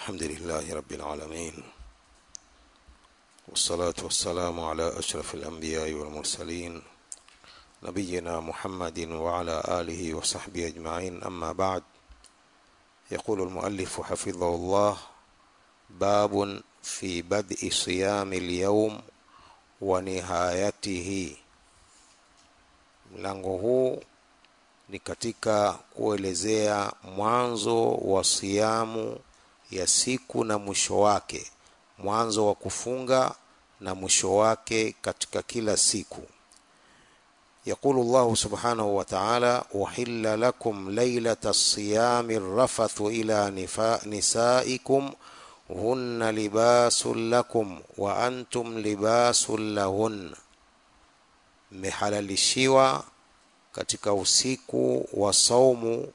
الحمد لله رب العالمين والصلاة والسلام على أشرف الأنبياء والمرسلين نبينا محمد وعلى آله وصحبه أجمعين أما بعد يقول المؤلف حفظه الله باب في بدء صيام اليوم ونهايته mlango huu ni katika kuelezea mwanzo wa siamu ya siku na mwisho wake mwanzo wa kufunga na mwisho wake katika kila siku يقول الله سبحانه وتعالى أحل لكم ليلة الصيام الرفث إلى نفاء نسائكم هن لباس لكم وأنتم لباس لهن mmehalalishiwa katika usiku wa saumu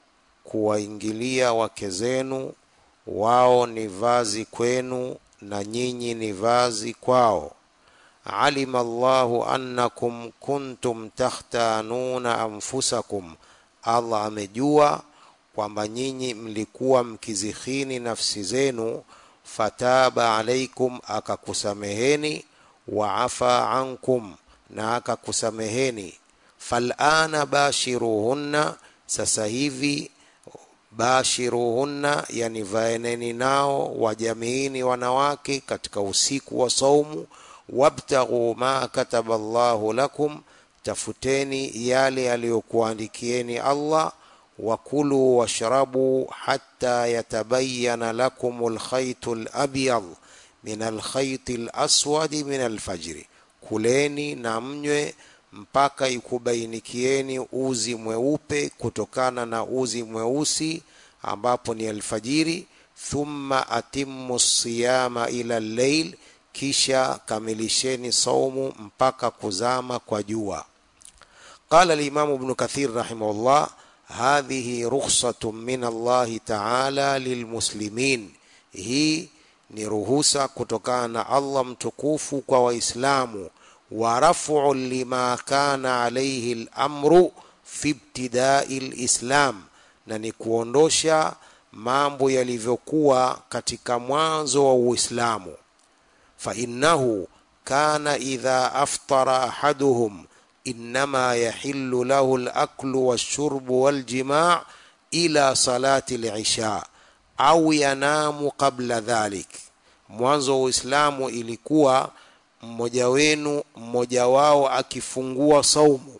kuwaingilia wake zenu wao ni vazi kwenu na nyinyi ni vazi kwao alima Allahu annakum kuntum takhtanuna anfusakum Allah amejua kwamba nyinyi mlikuwa mkizihini nafsi zenu fataba alaikum akakusameheni wa afa ankum na akakusameheni falana bashiruhunna sasa hivi bashiruhunna yani vaeneni nao wajamiini wanawake katika usiku wa saumu wabtaghu ma kataba Allahu lakum tafuteni yale aliyokuandikieni Allah wakulu washrabu hatta yatabayyana lakum alkhaytu alabyad min alkhayti alaswadi min alfajri kuleni na mnywe mpaka ikubainikieni uzi mweupe kutokana na uzi mweusi ambapo ni alfajiri thumma atimmu siyama ila lleil kisha kamilisheni saumu mpaka kuzama kwa jua قال الإمام ابن كثير رحمه الله هذه رخصة من الله تعالى للمسلمين هي ni ruhusa kutokana na Allah mtukufu kwa waislamu wa rafu lima kana alayhi al-amru fi ibtidai al-islam na ni kuondosha mambo yalivyokuwa katika mwanzo wa Uislamu fa innahu kana idha aftara ahaduhum inma yahillu lahu al-aklu wash-shurbu wal-jima' ila salati al-isha au yanamu qabla dhalik mwanzo wa uislamu ilikuwa mmoja wenu mmoja wao akifungua saumu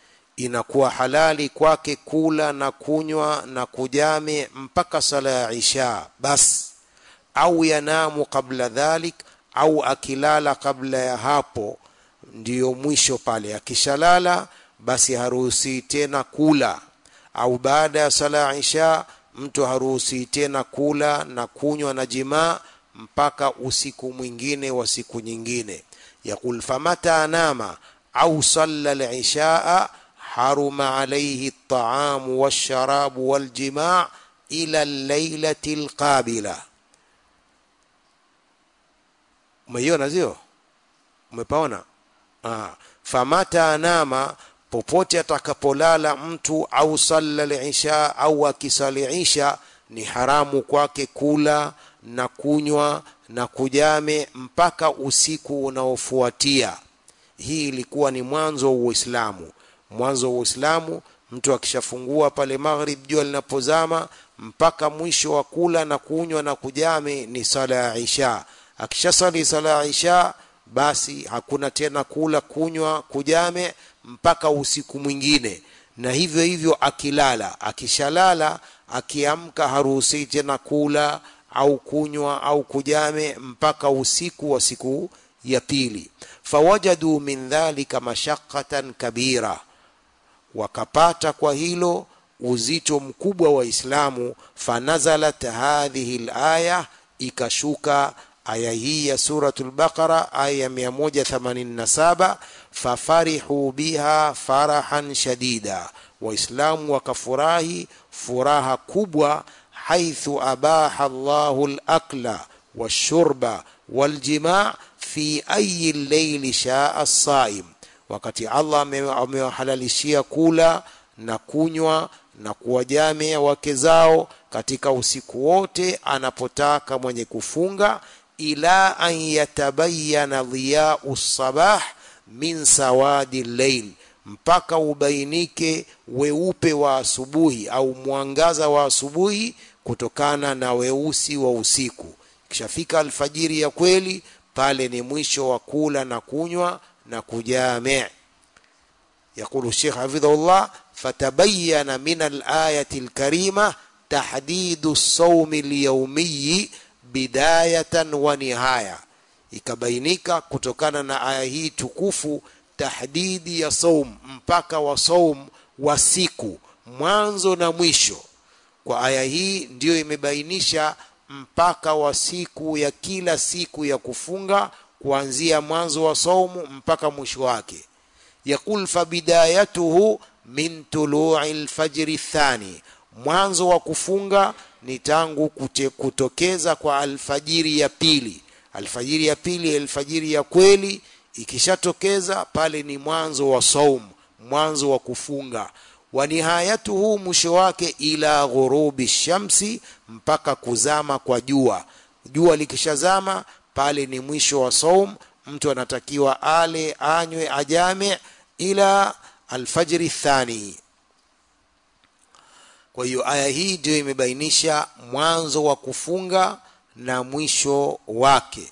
inakuwa halali kwake kula na kunywa na kujame mpaka sala ya isha bas au yanamu kabla dhalik au akilala kabla ya hapo ndiyo mwisho pale akishalala basi haruhusi tena kula au baada ya sala ya isha mtu haruhusi tena kula na kunywa na jimaa mpaka usiku mwingine wa siku nyingine yaqul famata anama au salla al-ishaa haruma alayhi at-ta'am wash-sharab wal-jimaa ila al-lailati al-qabila umeiona sio umepaona ah famata anama popote atakapolala mtu au salla al-isha au akisali isha ni haramu kwake kula na kunywa na kujame mpaka usiku unaofuatia hii ilikuwa ni mwanzo wa Uislamu mwanzo wa Uislamu mtu akishafungua pale maghrib jua linapozama mpaka mwisho wa kula na kunywa na kujame ni sala ya isha akishasali sala ya isha basi hakuna tena kula kunywa kujame mpaka usiku mwingine na hivyo hivyo akilala akishalala akiamka haruhusi tena kula au kunywa au kujame mpaka usiku wa siku ya pili fawajadu min dhalika mashaqatan kabira wakapata kwa hilo uzito mkubwa wa Islamu fanazalat hadhihi alaya ikashuka aya hii ya suratul baqara aya 187 fafarihu biha farahan shadida waislamu wakafurahi furaha kubwa haithu abaha Allahu al-akla wash-shurba wal-jima' fi ayi al-layli sha'a as-sa'im wakati Allah amewahalalishia kula na kunywa na kuwajamia wake zao katika usiku wote anapotaka mwenye kufunga ila an yatabayana dhiyau sabah min sawadi llail mpaka ubainike weupe wa asubuhi au mwangaza wa asubuhi kutokana na weusi wa usiku kishafika alfajiri ya kweli pale ni mwisho wa kula na kunywa na kujamii يقول الشيخ حفظه الله فتبين من الآية الكريمة تحديد الصوم اليومي بداية ونهاية ikabainika kutokana na aya hii tukufu tahdidi ya saum mpaka wa saum wa siku mwanzo na mwisho kwa aya hii ndiyo imebainisha mpaka wa siku ya kila siku ya kufunga kuanzia mwanzo wa saumu mpaka mwisho wake yaqul fabidayatuhu min tului lfajri thani mwanzo wa kufunga ni tangu kute, kutokeza kwa alfajiri ya pili alfajiri ya pili alfajiri ya kweli ikishatokeza pale ni mwanzo wa saum mwanzo wa kufunga wa nihayatuhu mwisho wake ila ghurubi shamsi mpaka kuzama kwa jua jua likishazama pale ni mwisho wa saum mtu anatakiwa ale anywe ajame ila alfajri thani kwa hiyo aya hii ndio imebainisha mwanzo wa kufunga na mwisho wake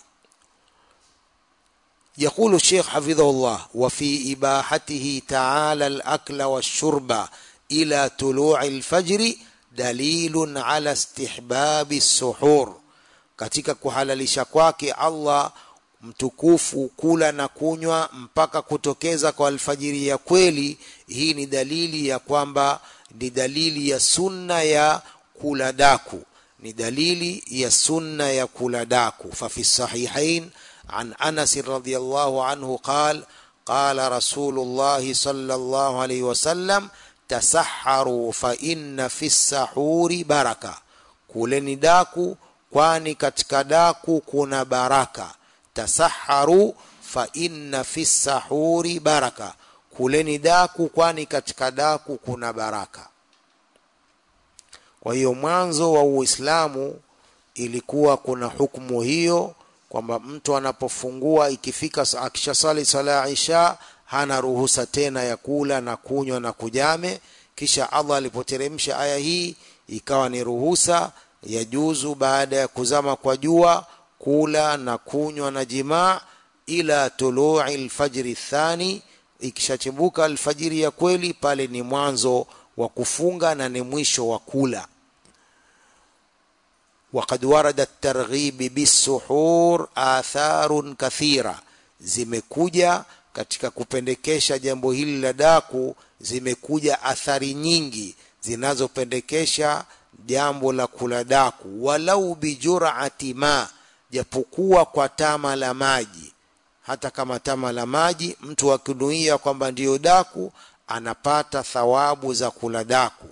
يقول الشيخ حفظه الله وفي إباحته تعالى الأكل والشرب إلى طلوع الفجر دليل على استحباب السحور katika kuhalalisha kwake Allah mtukufu kula na kunywa mpaka kutokeza kwa alfajiri ya kweli hii ni dalili ya kwamba ni dalili ya sunna ya kula daku ni dalili ya sunna ya kula daku fafi sahihain عن انس رضي الله عنه قال قال رسول الله صلى الله عليه وسلم تسحروا فان في السحور بركه kuleni daku kwani katika daku kuna baraka tasaharu fa inna fi sahuri baraka kuleni daku kwani katika daku kuna baraka kwa hiyo mwanzo wa uislamu ilikuwa kuna hukumu hiyo kwamba mtu anapofungua ikifika akishasali sala ya isha hana ruhusa tena ya kula na kunywa na kujame kisha allah alipoteremsha aya hii ikawa ni ruhusa ya juzu baada ya kuzama kwa jua kula na kunywa na jimaa ila tului lfajri thani ikishachibuka alfajiri ya kweli pale ni mwanzo wa kufunga na ni mwisho wa kula وقد ورد الترغيب بالسحور آثار كثيرة zimekuja katika kupendekesha jambo hili la daku zimekuja athari nyingi zinazopendekesha jambo la kula daku walau bijurati ma japokuwa kwa tama la maji hata kama tama la maji mtu akinuia kwamba ndiyo daku anapata thawabu za kula daku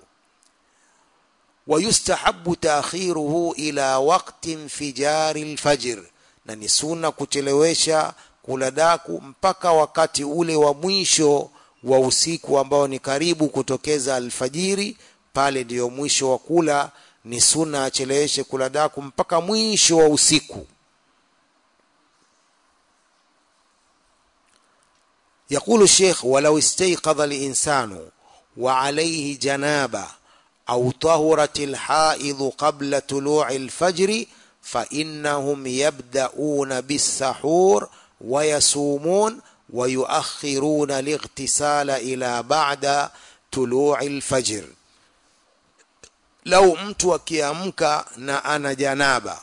ويستحب تأخيره إلى وقت انفجار الفجر na ni suna kuchelewesha kula daku mpaka wakati ule wa mwisho wa usiku ambao ni karibu kutokeza alfajiri pale ndiyo mwisho wa kula ni suna acheleweshe kula daku mpaka mwisho wa usiku يقول الشيخ ولو استيقظ الإنسان وعليه جنابه أو طهرت الحائض قبل طلوع الفجر فإنهم يبدأون بالسحور ويصومون ويؤخرون الاغتسال إلى بعد طلوع الفجر لو mtu akiamka na ana janaba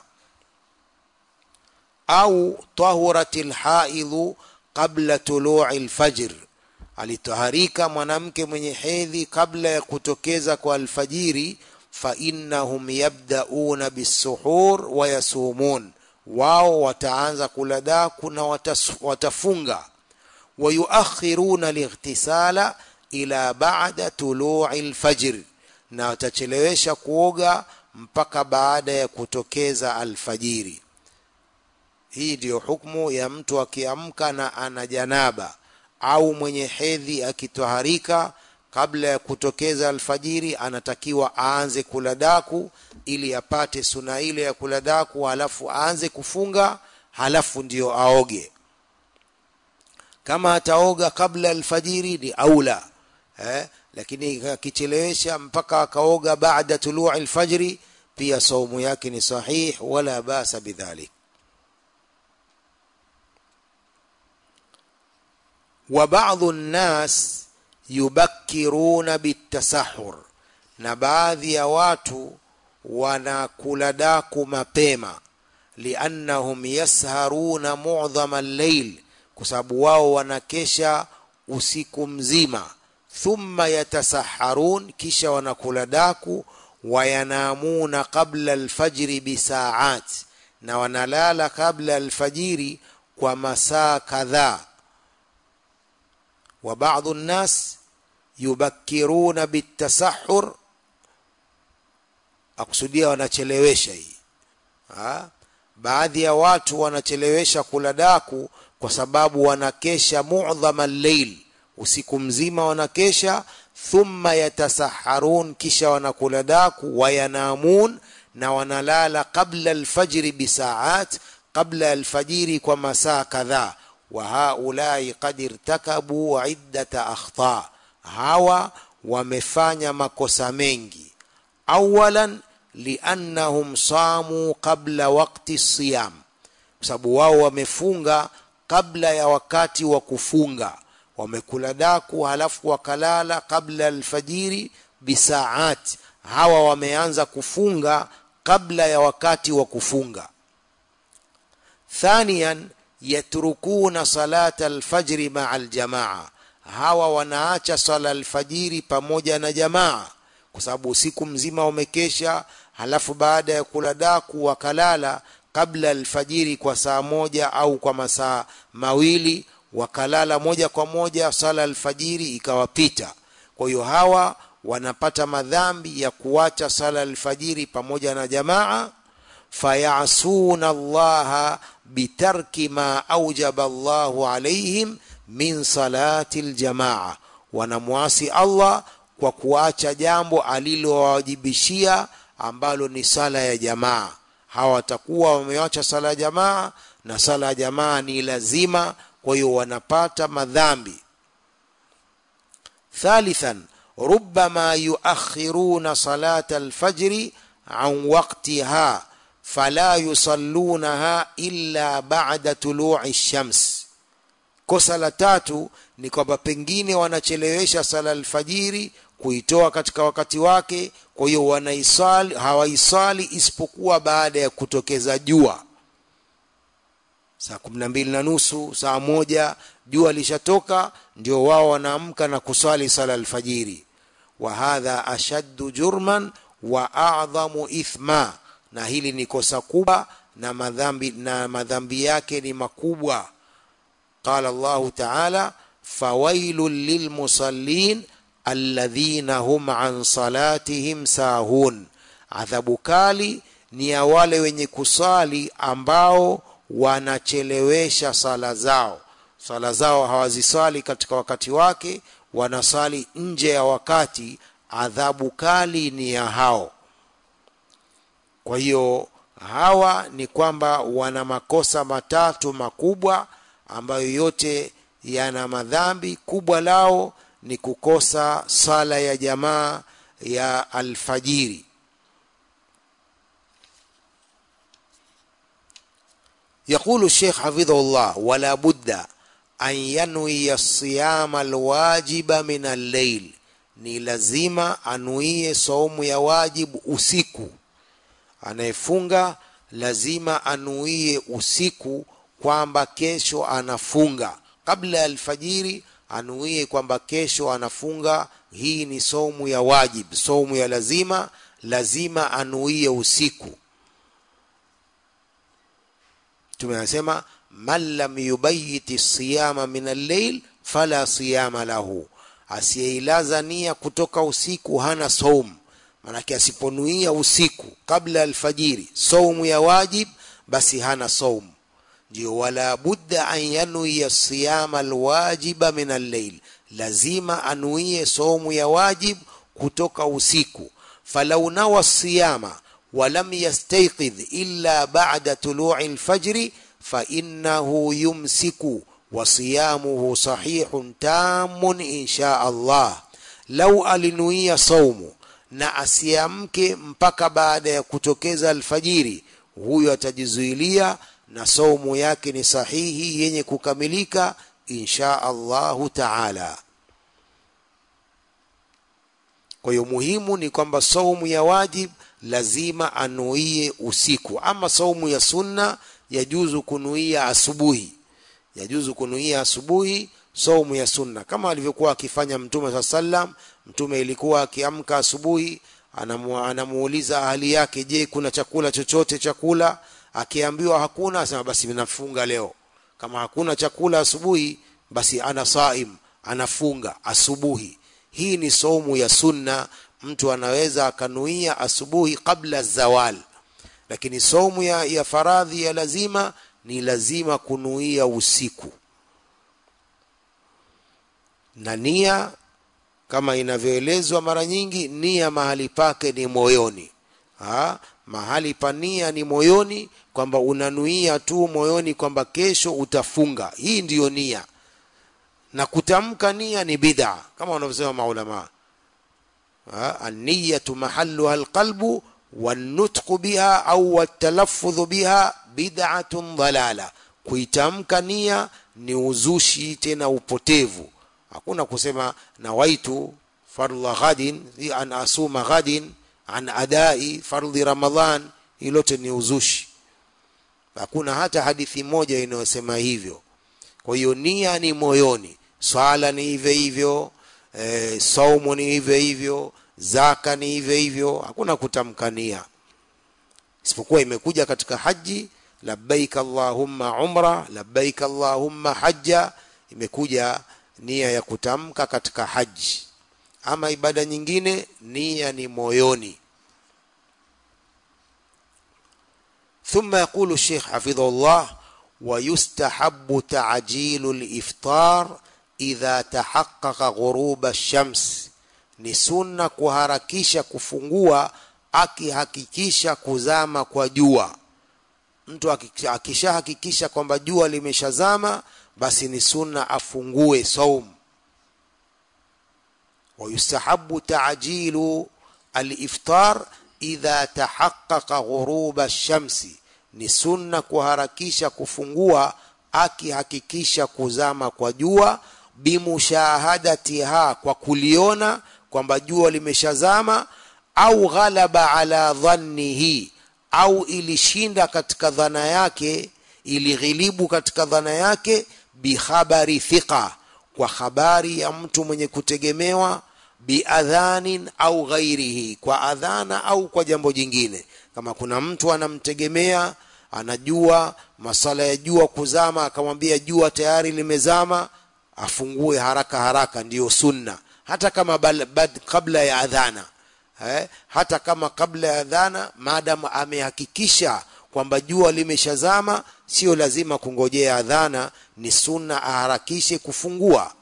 au tahurat lhaidhu qabla tului lfajr alitaharika mwanamke mwenye hedhi kabla ya kutokeza kwa alfajiri fa innahum yabdauna bisuhur wa yasumun wao wataanza kula daku na watas, watafunga wayuakhiruna lightisala ila ba'da tului lfajr na watachelewesha kuoga mpaka baada ya kutokeza alfajiri hii ndiyo hukmu ya mtu akiamka na ana janaba au mwenye hedhi akitwaharika kabla ya kutokeza alfajiri anatakiwa aanze kula daku ili apate suna ile ya kula daku halafu aanze kufunga halafu ndio aoge kama ataoga kabla alfajiri ni aula eh? lakini akichelewesha mpaka akaoga baada tuluu alfajri pia saumu yake ni sahih wala basa bidhalik wa baadhu nnas yubakkiruna bitasahur na baadhi ya watu wanakula daku mapema liannahum yasharuna mudhama al-layl kwa sababu wao wanakesha usiku mzima thumma yatasaharun kisha wanakula daku wayanamuna qabla alfajri bisaat na wanalala kabla alfajiri kwa masaa kadhaa wa baadhi nnas yubakkiruna bitasahur akusudia wanachelewesha hii ha? baadhi ya watu wanachelewesha kula daku kwa sababu wanakesha mu'dhama al-layl usiku mzima wanakesha thumma yatasaharun kisha wanakula daku wayanamun na wanalala qabla alfajri bisaat qabla alfajiri kwa masaa kadhaa wa haulai qad irtakabu iddata akhta hawa wamefanya makosa mengi awalan liannahum samu qabla waqti siyam kwa sababu wao wamefunga kabla ya wakati wa kufunga wamekula daku halafu wakalala kabla alfajiri bisaat hawa wameanza kufunga kabla ya wakati wa kufunga thaniyan yatrukuna salata alfajri maa aljamaa hawa wanaacha sala alfajiri pamoja na jamaa kwa sababu usiku mzima wamekesha halafu baada ya kula daku wakalala kabla alfajiri kwa saa moja au kwa masaa mawili wakalala moja kwa moja sala alfajiri ikawapita kwa hiyo hawa wanapata madhambi ya kuacha sala alfajiri pamoja na jamaa fayasuna allaha bitarki ma aujaba allahu alaihim min salati aljamaa wanamwasi allah kwa kuacha jambo alilowawajibishia ambalo ni sala ya jamaa hawa watakuwa wameacha sala ya jamaa na sala ya jamaa ni lazima kwa hiyo wanapata madhambi thalithan ربما يؤخرون صلاة الفجر عن وقتها فلا يصلونها إلا بعد طلوع الشمس kosa la tatu ni kwamba pengine wanachelewesha sala alfajiri kuitoa katika wakati wake kwa hiyo wanaisali hawaisali isipokuwa baada ya kutokeza jua saa kumi na mbili na nusu saa moja jua lishatoka ndio wao wanaamka na kuswali sala alfajiri wa hadha ashaddu jurman wa a'dhamu ithma na hili ni kosa kubwa na madhambi na madhambi yake ni makubwa qala Allah ta'ala fawailul lilmusallin alladhina hum an salatihim sahun adhabu kali ni ya wale wenye kusali ambao wanachelewesha sala zao sala zao hawazisali katika wakati wake wanasali nje ya wakati adhabu kali ni ya hao kwa hiyo hawa ni kwamba wana makosa matatu makubwa ambayo yote yana madhambi kubwa lao ni kukosa sala ya jamaa ya alfajiri يقول الشيخ حفظه الله ولا بد أن ينوي الصيام الواجب من الليل ni lazima anuie saumu ya wajibu usiku anayefunga lazima anuie usiku kwamba kesho anafunga kabla ya alfajiri anuie kwamba kesho anafunga hii ni saumu ya wajib saumu ya lazima lazima anuie usiku tumesema man lam yubayiti siyama min al-layl fala siyama lahu asiyeilaza nia kutoka usiku hana saum manake asiponuia usiku kabla alfajiri saumu ya wajib basi hana saum ndio wala budda an yanuia siyama alwajiba min al-layl lazima anuie saumu ya wajib kutoka usiku falau nawa siyama walam yastayqidh illa ba'da tulu'i alfajri fa innahu yumsiku wa siyamuhu sahihun tamun insha Allah lau alinuia saumu na asiamke mpaka baada ya kutokeza alfajiri huyo atajizuilia na saumu yake ni sahihi yenye kukamilika insha Allahu taala kwa hiyo muhimu ni kwamba saumu ya wajib lazima anuie usiku ama saumu ya sunna yajuzu kunuia asubuhi yajuzu kunuia asubuhi saumu ya sunna kama alivyokuwa akifanya mtume saa sallam mtume ilikuwa akiamka asubuhi anamu, anamuuliza ahali yake je kuna chakula chochote chakula akiambiwa hakuna asema basi nafunga leo kama hakuna chakula asubuhi basi ana saim anafunga asubuhi hii ni saumu ya sunna mtu anaweza akanuia asubuhi kabla zawal lakini saumu ya, ya faradhi ya lazima ni lazima kunuia usiku na nia kama inavyoelezwa mara nyingi nia mahali pake ni moyoni ha? mahali pa nia ni moyoni kwamba unanuia tu moyoni kwamba kesho utafunga hii ndiyo nia na kutamka nia ni bid'a kama wanavyosema maulama an-niyatu mahalluha al-qalbu wan-nutqu biha au wat-talaffudhu biha bid'atun dhalala kuitamka nia ni uzushi tena upotevu hakuna kusema nawaitu fardha ghadin an asuma ghadin an adai fardhi ramadhan ilote ni uzushi hakuna hata hadithi moja inayosema hivyo kwa hiyo nia ni moyoni swala ni hivyo hivyo e, saumu ni hivyo hivyo zaka ni hivyo hivyo hakuna kutamkania isipokuwa imekuja katika haji labbaik allahumma umra labbaik allahumma hajja imekuja nia ya kutamka katika haji ama ibada nyingine nia ni moyoni ثم يقول الشيخ حفظه الله ويستحب تعجيل الإفطار إذا تحقق غروب الشمس ni sunna kuharakisha kufungua akihakikisha kuzama kwa jua mtu akishahakikisha kwamba jua limeshazama basi ni sunna afungue saum ويستحب تعجيل الإفطار إذا تحقق غروب الشمس ni sunna kuharakisha kufungua akihakikisha kuzama kwa jua bimushahadatiha kwa kuliona kwamba jua limeshazama au ghalaba ala dhannihi au ilishinda katika dhana yake ilighilibu katika dhana yake bihabari thiqa kwa habari ya mtu mwenye kutegemewa biadhanin au ghairihi kwa adhana au kwa jambo jingine kama kuna mtu anamtegemea anajua masala ya jua kuzama akamwambia jua tayari limezama afungue haraka haraka ndiyo sunna hata kama bal, bad, kabla ya adhana eh, hata kama kabla ya adhana maadamu amehakikisha kwamba jua limeshazama sio lazima kungojea adhana ni sunna aharakishe kufungua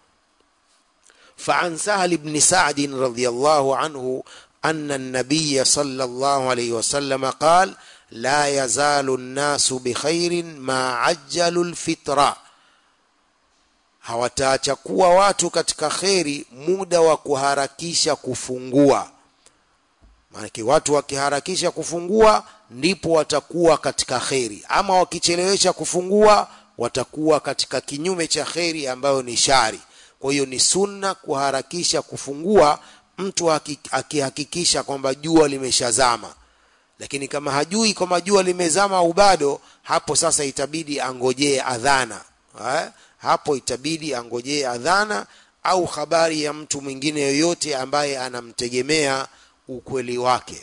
فعن سهل بن سعد رضي الله عنه أن النبي صلى الله عليه وسلم قال لا يزال الناس بخير ما عجلوا الفطرة hawataacha kuwa watu katika kheri muda wa kuharakisha kufungua maanake watu wakiharakisha kufungua ndipo watakuwa katika kheri ama wakichelewesha kufungua watakuwa katika kinyume cha kheri ambayo ni shari kwa hiyo ni sunna kuharakisha kufungua mtu akihakikisha kwamba jua limeshazama lakini kama hajui kwamba jua limezama au bado hapo sasa itabidi angojee adhana eh? hapo itabidi angojee adhana au habari ya mtu mwingine yoyote ambaye anamtegemea ukweli wake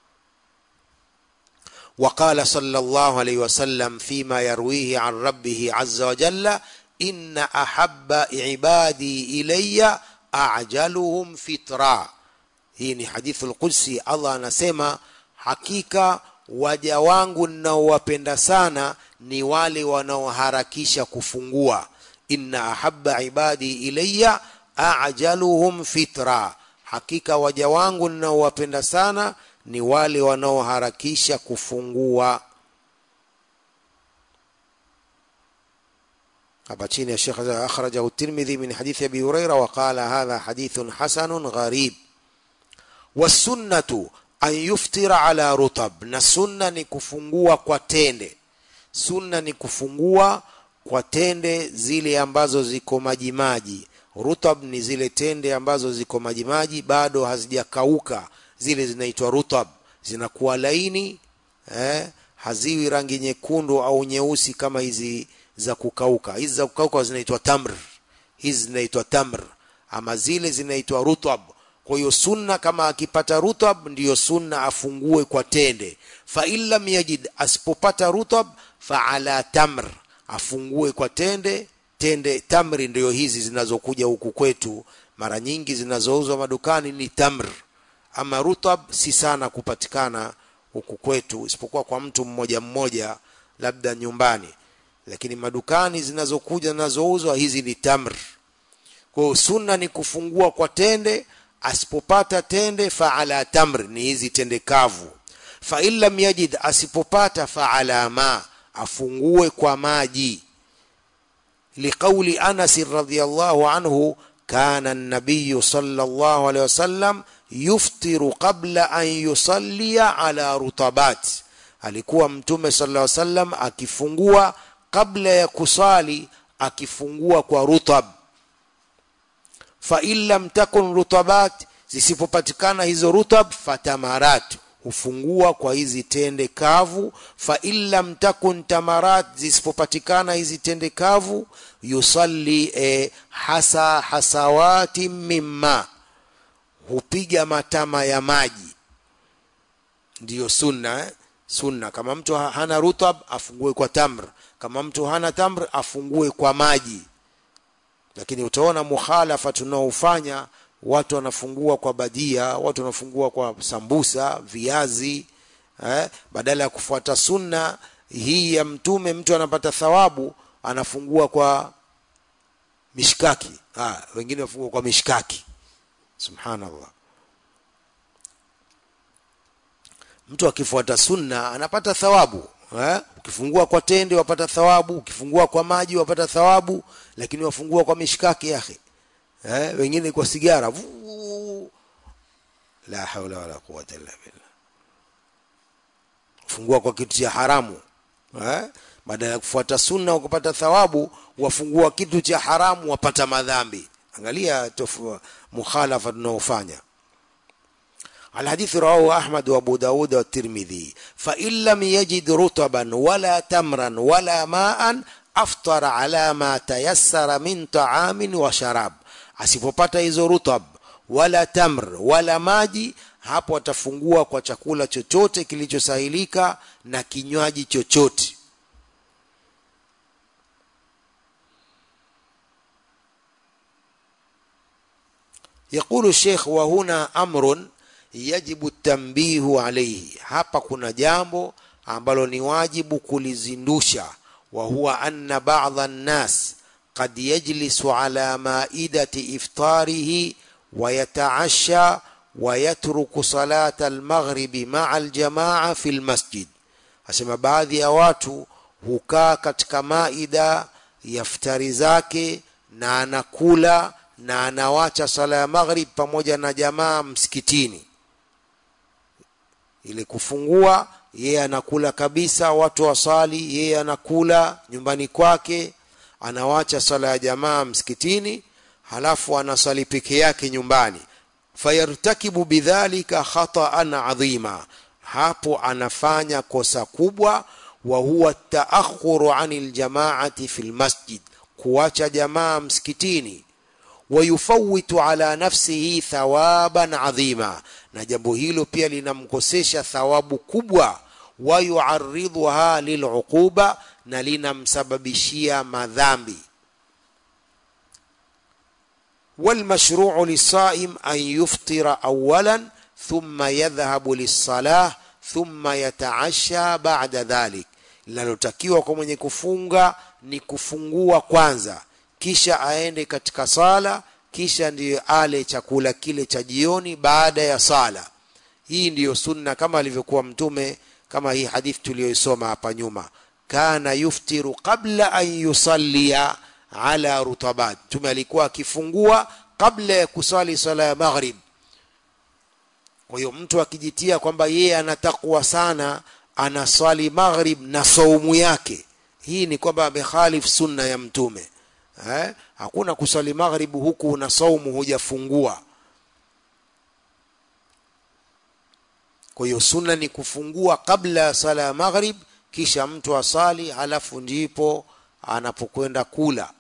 وقال صلى الله عليه وسلم فيما يرويه عن ربه عز وجل إن أحب عبادي إلي أعجلهم فطرا hii ni hadithu lqudsi allah anasema hakika waja wangu ninaowapenda sana ni wale wanaoharakisha kufungua inna ahabba ibadi ilayya ajaluhum fitra hakika waja wangu ninaowapenda sana ni wale wanaoharakisha kufungua hapa chini ya Sheikh akhrajahu Tirmidhi min hadithi Abi Huraira wa qala hadha hadithun hasanun gharib wasunnatu an yuftira ala rutab na sunna ni kufungua kwa tende sunna ni kufungua kwa tende zile ambazo ziko majimaji rutab ni zile tende ambazo ziko majimaji bado hazijakauka zile zinaitwa rutab zinakuwa laini eh, haziwi rangi nyekundu au nyeusi kama hizi za kukauka hizi za kukauka zinaitwa tamr hizi zinaitwa tamr ama zile zinaitwa rutab kwa hiyo sunna kama akipata rutab ndiyo sunna afungue kwa tende fa in lam yajid asipopata rutab fa ala tamr afungue kwa tende tende tamri ndiyo hizi zinazokuja huku kwetu mara nyingi zinazouzwa madukani ni tamr ama rutab si sana kupatikana huku kwetu isipokuwa kwa mtu mmoja mmoja labda nyumbani lakini madukani zinazokuja zinazouzwa hizi ni tamr kwa hiyo sunna ni kufungua kwa tende asipopata tende fa ala tamr ni hizi tende kavu fa in lam yajid asipopata fa ala ma afungue kwa maji liqauli Anas radhiyallahu anhu kana an-nabiy sallallahu alayhi wasallam yuftiru qabla an yusallia ala rutabat alikuwa mtume sallallahu alayhi wasallam akifungua kabla ya kusali akifungua kwa rutab fa in lam takun rutabat zisipopatikana hizo rutab fatamarat hufungua kwa hizi tende kavu fa in lam takun tamarat zisipopatikana hizi tende kavu yusalli e, hasa hasawati mimma hupiga matama ya maji ndiyo sunna eh? sunna kama mtu hana rutab afungue kwa tamr kama mtu hana tamr afungue kwa maji lakini utaona mukhalafa tunaofanya watu wanafungua kwa badia watu wanafungua kwa sambusa viazi eh, badala ya kufuata sunna hii ya mtume mtu anapata thawabu anafungua kwa mishkaki ah, wengine wafungua kwa mishkaki subhanallah mtu akifuata sunna anapata thawabu eh? ukifungua kwa tende wapata thawabu ukifungua kwa maji wapata thawabu lakini wafungua kwa mishkaki yake eh? wengine kwa sigara Vuu. la haula wala quwwata illa billah fungua kwa kitu cha haramu eh? badala ya kufuata sunna ukapata thawabu wafungua kitu cha haramu wapata madhambi angalia tofu mukhalafa tunaofanya الحديث رواه أحمد وأبو داود والترمذي فإن لم يجد رطبا ولا تمرا ولا ماء أفطر على ما تيسر من طعام وشراب asipopata hizo rutab wala tamr wala maji hapo atafungua kwa chakula chochote kilichosahilika na kinywaji chochote يقول الشيخ وهنا أمر yajibu tambihu alayhi hapa kuna jambo ambalo ni wajibu kulizindusha wa huwa anna ba'dha an-nas qad yajlisu ala ma'idati iftarihi wa yata'asha wa yatruku salata al-maghribi ma'a al-jama'a fi al-masjid asema baadhi ya watu hukaa katika maida ya iftari zake na anakula na anawacha sala ya maghrib pamoja na jamaa msikitini ile kufungua yeye anakula kabisa watu wasali yeye anakula nyumbani kwake anawacha sala ya jamaa msikitini halafu anasali peke yake nyumbani fayartakibu bidhalika khata'an adhima hapo anafanya kosa kubwa wa huwa taakhuru anil jamaati fil masjid kuacha jamaa msikitini wayufawitu ala nafsihi thawaban adhima na jambo hilo pia linamkosesha thawabu kubwa wayuaridhuha liluquba na linamsababishia madhambi والمشروع للصائم أن يفطر أولا ثم يذهب للصلاة ثم يتعشى بعد ذلك linalotakiwa kwa mwenye kufunga ni kufungua kwanza kisha aende katika sala kisha ndiyo ale chakula kile cha jioni baada ya sala hii ndiyo sunna kama alivyokuwa mtume kama hii hadithi tuliyoisoma hapa nyuma kana yuftiru qabla an yusallia ala rutabat mtume alikuwa akifungua kabla ya kusali sala ya maghrib kwa hiyo mtu akijitia kwamba yeye anatakwa sana anaswali maghrib na saumu yake hii ni kwamba amekhalif sunna ya mtume eh? hakuna kuswali maghrib huku na saumu hujafungua kwa hiyo sunna ni kufungua kabla ya sala ya maghrib kisha mtu asali halafu ndipo anapokwenda kula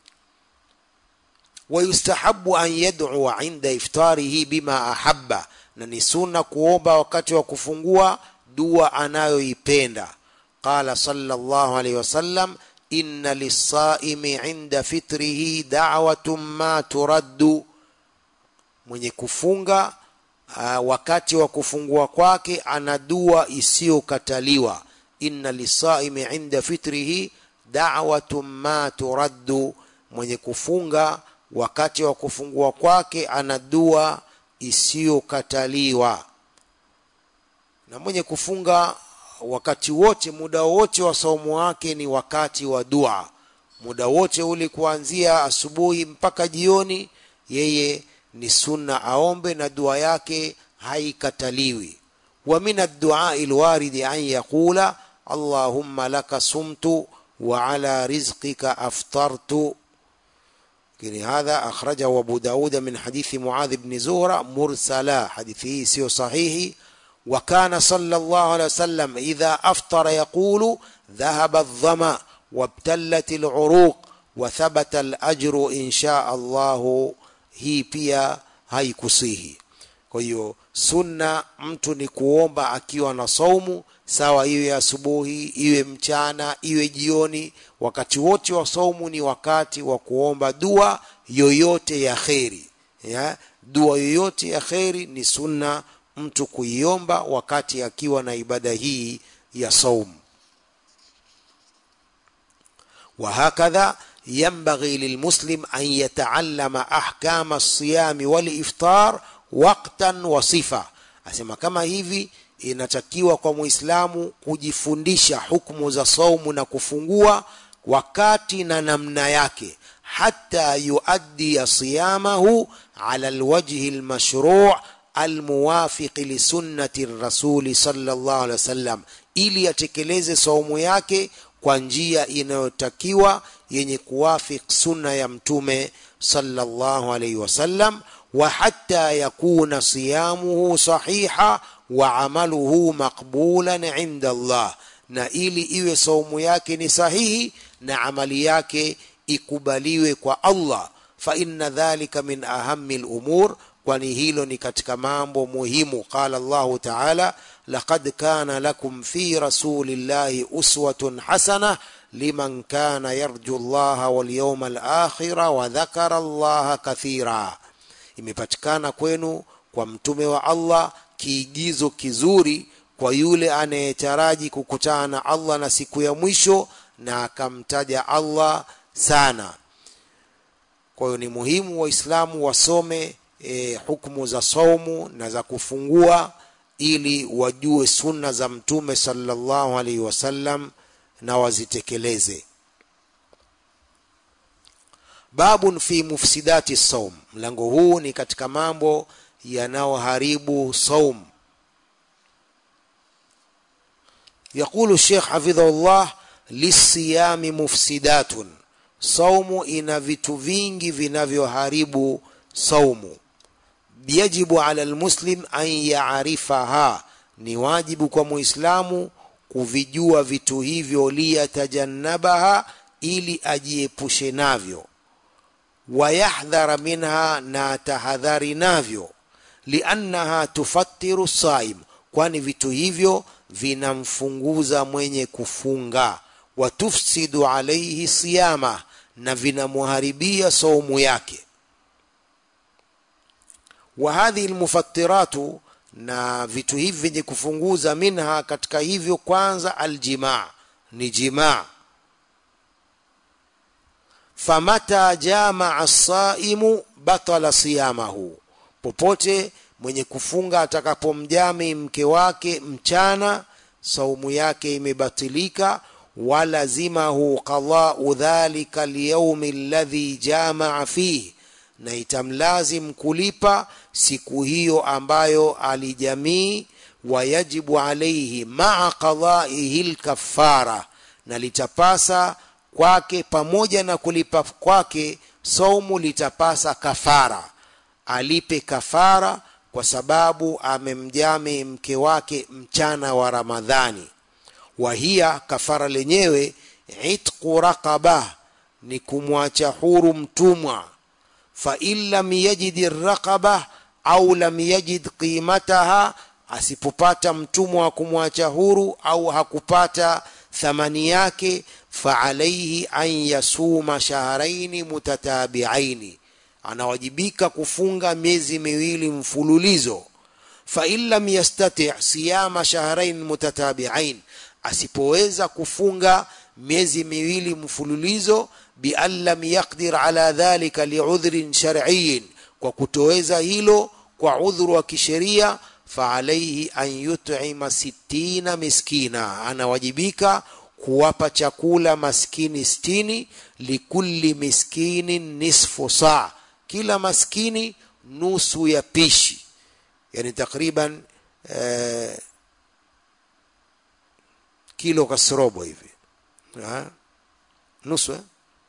wayustahabu an yad'ua inda iftarihi bima ahabba na ni sunna kuomba wakati wa kufungua dua anayoipenda qala sallallahu alayhi wasallam inna lisaimi inda fitrihi da'watun ma turaddu mwenye kufunga uh, wakati wa kufungua kwake ana dua isiyokataliwa inna lisaimi inda fitrihi da'watun ma turaddu mwenye kufunga wakati wa kufungua kwake ana dua isiyokataliwa na mwenye kufunga wakati wote muda wote wa saumu wake ni wakati wa dua muda wote ule kuanzia asubuhi mpaka jioni yeye ni sunna aombe na dua yake haikataliwi wa min ad-du'a al-warid an yaqula allahumma laka sumtu wa ala rizqika aftartu lakini hadha akhrajahu Abu Daud min hadithi Muadh ibn Zuhra mursala hadithi hii sio sahihi وكان صلى الله عليه وسلم إذا أفطر يقول ذهب الظمأ وابتلت العروق وثبت الأجر إن شاء الله hii pia haikusihi kwa hiyo sunna mtu ni kuomba akiwa na saumu sawa iwe asubuhi iwe mchana iwe jioni wakati wote wa saumu ni wakati wa kuomba dua yoyote ya kheri ya? dua yoyote ya kheri ni sunna mtu kuiomba wakati akiwa na ibada hii ya saumu وهكذا ينبغي للمسلم أن يتعلم أحكام الصيام والإفطار وقتا وصفة أسمى كما hivi inatakiwa kwa muislamu kujifundisha hukumu za saumu na kufungua wakati na namna yake hata yuaddi siyamahu ala alwajhi almashru' almuwafiq lisunnati rasuli sallallahu alaihi wasallam ili atekeleze saumu yake kwa njia inayotakiwa yenye kuwafik sunna ya mtume sallallahu alaihi wasallam wa hatta yakuna siyamuhu sahiha wa amaluhu maqbulan inda Allah na ili iwe saumu yake ni sahihi na amali yake ikubaliwe kwa Allah fa inna dhalika min ahammi al-umur kwani hilo ni katika mambo muhimu qala Allah ta'ala laqad kana lakum fi rasulillahi uswatun hasana liman kana yarju Allah wal yawmal akhir wa dhakara Allah kathira imepatikana kwenu kwa mtume wa Allah kiigizo kizuri kwa yule anayetaraji kukutana na Allah na siku ya mwisho na akamtaja Allah sana kwa hiyo ni muhimu waislamu wasome e, hukumu za saumu na za kufungua ili wajue sunna za mtume sallallahu alaihi wasallam na wazitekeleze babun fi mufsidati saum mlango huu ni katika mambo yanayoharibu saum يقول الشيخ حفظه الله للصيام مفسدات saumu ina vitu vingi vinavyoharibu saumu yajibu ala almuslim an yaarifaha ni wajibu kwa muislamu kuvijua vitu hivyo liyatajannabaha ili ajiepushe navyo wayahdhara minha na tahadhari navyo liannaha tufattiru saim kwani vitu hivyo vinamfunguza mwenye kufunga watufsidu alaihi siyama na vinamuharibia saumu yake wa hadhihi almufattiratu na vitu hivi vyenye kufunguza minha katika hivyo kwanza aljimaa ni jimaa famata jamaa saimu batala siyamahu popote mwenye kufunga atakapomjami mke wake mchana saumu yake imebatilika walazimahu qadau dhalika lyaumi alladhi jamaa fihi na itamlazim kulipa siku hiyo ambayo alijamii wayajibu alaihi maa qadaihi lkafara na litapasa kwake pamoja na kulipa kwake saumu litapasa kafara alipe kafara kwa sababu amemjami mke wake mchana wa ramadhani wahia kafara lenyewe itqu raqaba ni kumwacha huru mtumwa fain lam yajid raqaba au lam yajid qimataha asipopata mtumwa wa kumwacha huru au hakupata thamani yake faalaihi an yasuma shahraini mutatabiaini anawajibika kufunga miezi miwili mfululizo fain lam yastati siyama shahrain mutatabiain asipoweza kufunga miezi miwili mfululizo bian lam yaqdir ala dhalika liudhrin shar'iyin kwa kutoweza hilo kwa udhuru wa kisheria faalaihi an yut'ima sittina miskina anawajibika kuwapa chakula maskini stini likulli miskinin nisfu saa kila maskini nusu ya pishi yani takriban eh, kilo kasrobo hivi ha? nusu eh?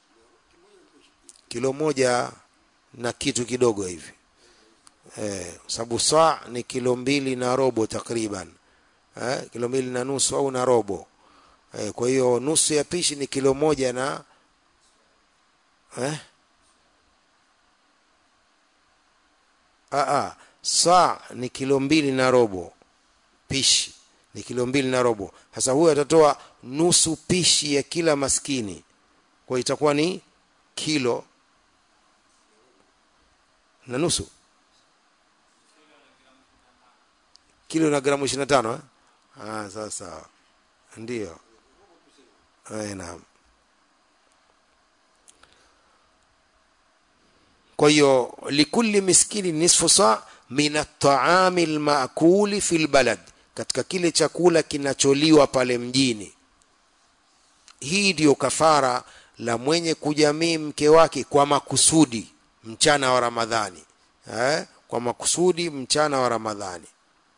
kilo moja na kitu kidogo hivi eh, sababu saa ni kilo mbili na robo takriban eh, kilo mbili na nusu au na robo eh, kwa hiyo nusu ya pishi ni kilo moja na eh? Aa, saa ni kilo mbili na robo pishi ni kilo mbili na robo sasa huyo atatoa nusu pishi ya kila maskini kwa itakuwa ni kilo na nusu kilo na gramu ishirini na tano eh? ah, sasa ndio naam kwa hiyo likulli miskini nisfu saa min ataami almaakuli fi lbalad katika kile chakula kinacholiwa pale mjini hii ndiyo kafara la mwenye kujamii mke wake kwa makusudi mchana wa ramadhani eh? kwa makusudi mchana wa ramadhani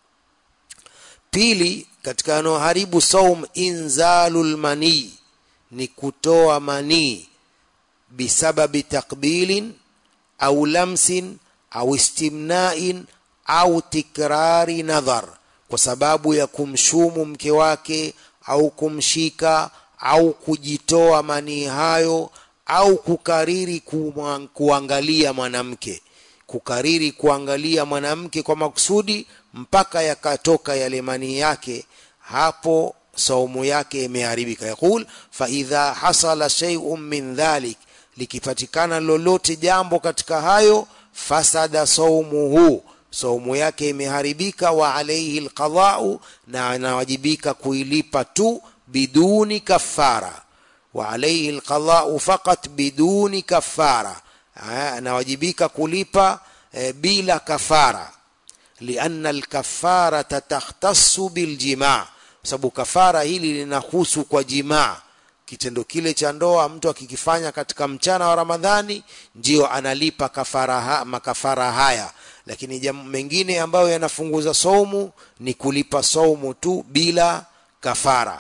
pili katika yanayoharibu saum inzalul manii ni kutoa manii bisababi takbilin au lamsin au istimnain au tikrari nadhar kwa sababu ya kumshumu mke wake au kumshika au kujitoa manii hayo au kukariri kuangalia mwanamke kukariri kuangalia mwanamke kwa makusudi mpaka yakatoka yale manii yake hapo saumu yake imeharibika yaqul faidha hasala shay'un min dhalik likipatikana lolote jambo katika hayo fasada saumuhu saumu yake imeharibika wa alaihi alqadau na anawajibika kuilipa tu biduni kafara wa alaihi alqadau faqat biduni kafara anawajibika kulipa e, bila kafara lianna alkafarata takhtassu biljimaa sababu kafara hili linahusu kwa jimaa kitendo kile cha ndoa mtu akikifanya katika mchana wa ramadhani ndio analipa kafara ha, makafara haya lakini jambo mengine ambayo yanafunguza saumu ni kulipa saumu tu bila kafara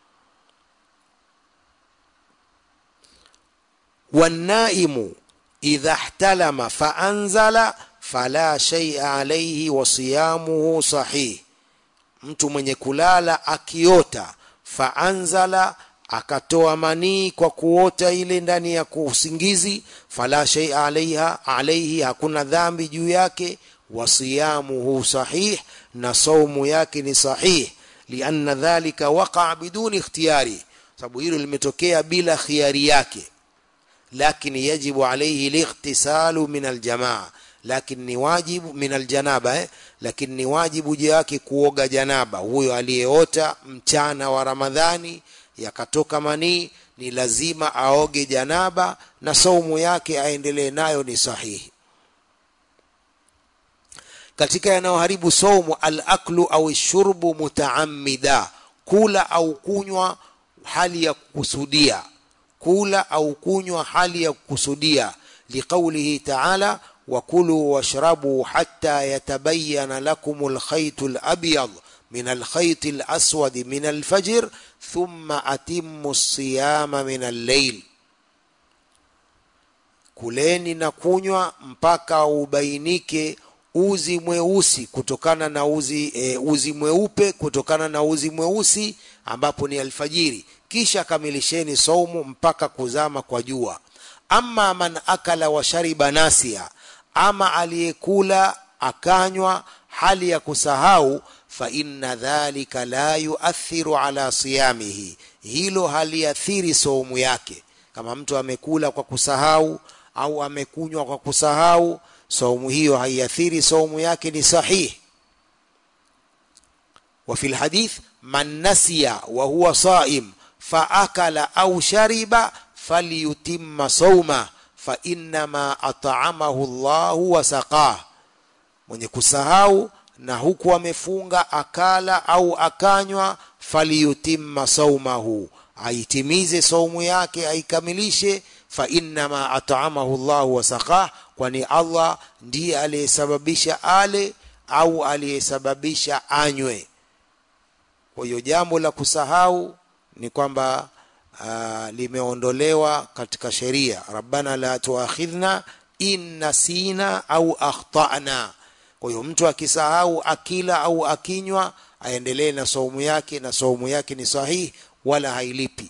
والنائم إذا احتلم فأنزل فلا شيء عليه وصيامه صحيح mtu mwenye kulala akiota faanzala akatoa manii kwa kuota ile ndani ya usingizi fala shay alaiha alaihi hakuna dhambi juu yake wasiyamuhu sahih na saumu yake ni sahih lianna dhalika waqa biduni ikhtiyari sababu hilo limetokea bila khiari yake lakini yajibu alaihi lightisalu min aljamaa lakini ni wajibu min aljanaba eh? lakini ni wajibu juu yake kuoga janaba huyo aliyeota mchana wa ramadhani yakatoka manii ni lazima aoge janaba na saumu yake aendelee nayo ni sahihi katika yanayoharibu saumu alaklu au shurbu mutaamida kula au kunywa hali ya kukusudia kula au kunywa hali ya kukusudia liqaulihi taala wakulu washrabu hatta yatabayana lakum alkhaytu alabyad min alkhayti alaswadi min alfajr thumma atimmu alsiyama min al-layl kuleni na kunywa mpaka ubainike uzi mweusi kutokana na uzi e, uzi mweupe kutokana na uzi mweusi ambapo ni alfajiri kisha kamilisheni saumu mpaka kuzama kwa jua ama man akala wa shariba nasia ama aliyekula akanywa hali ya kusahau fa inna dhalika la yuathiru ala siyamihi hilo haliathiri saumu yake kama mtu amekula kwa kusahau au amekunywa kwa kusahau saumu hiyo haiathiri saumu yake ni sahihi وفي الحديث من نسي وهو صائم فأكل أو شرب فليتم صومه فإنما أطعمه الله وسقاه mwenye kusahau na huku amefunga akala au akanywa faliyutimma saumahu aitimize saumu yake aikamilishe fa innama at'amahu Allah wa saqah kwani Allah ndiye aliyesababisha ale au aliyesababisha anywe kwa hiyo jambo la kusahau ni kwamba uh, limeondolewa katika sheria rabbana la tuakhidhna in nasina au akhtana kwa hiyo mtu akisahau akila au akinywa aendelee na saumu yake na saumu yake ni sahihi wala hailipi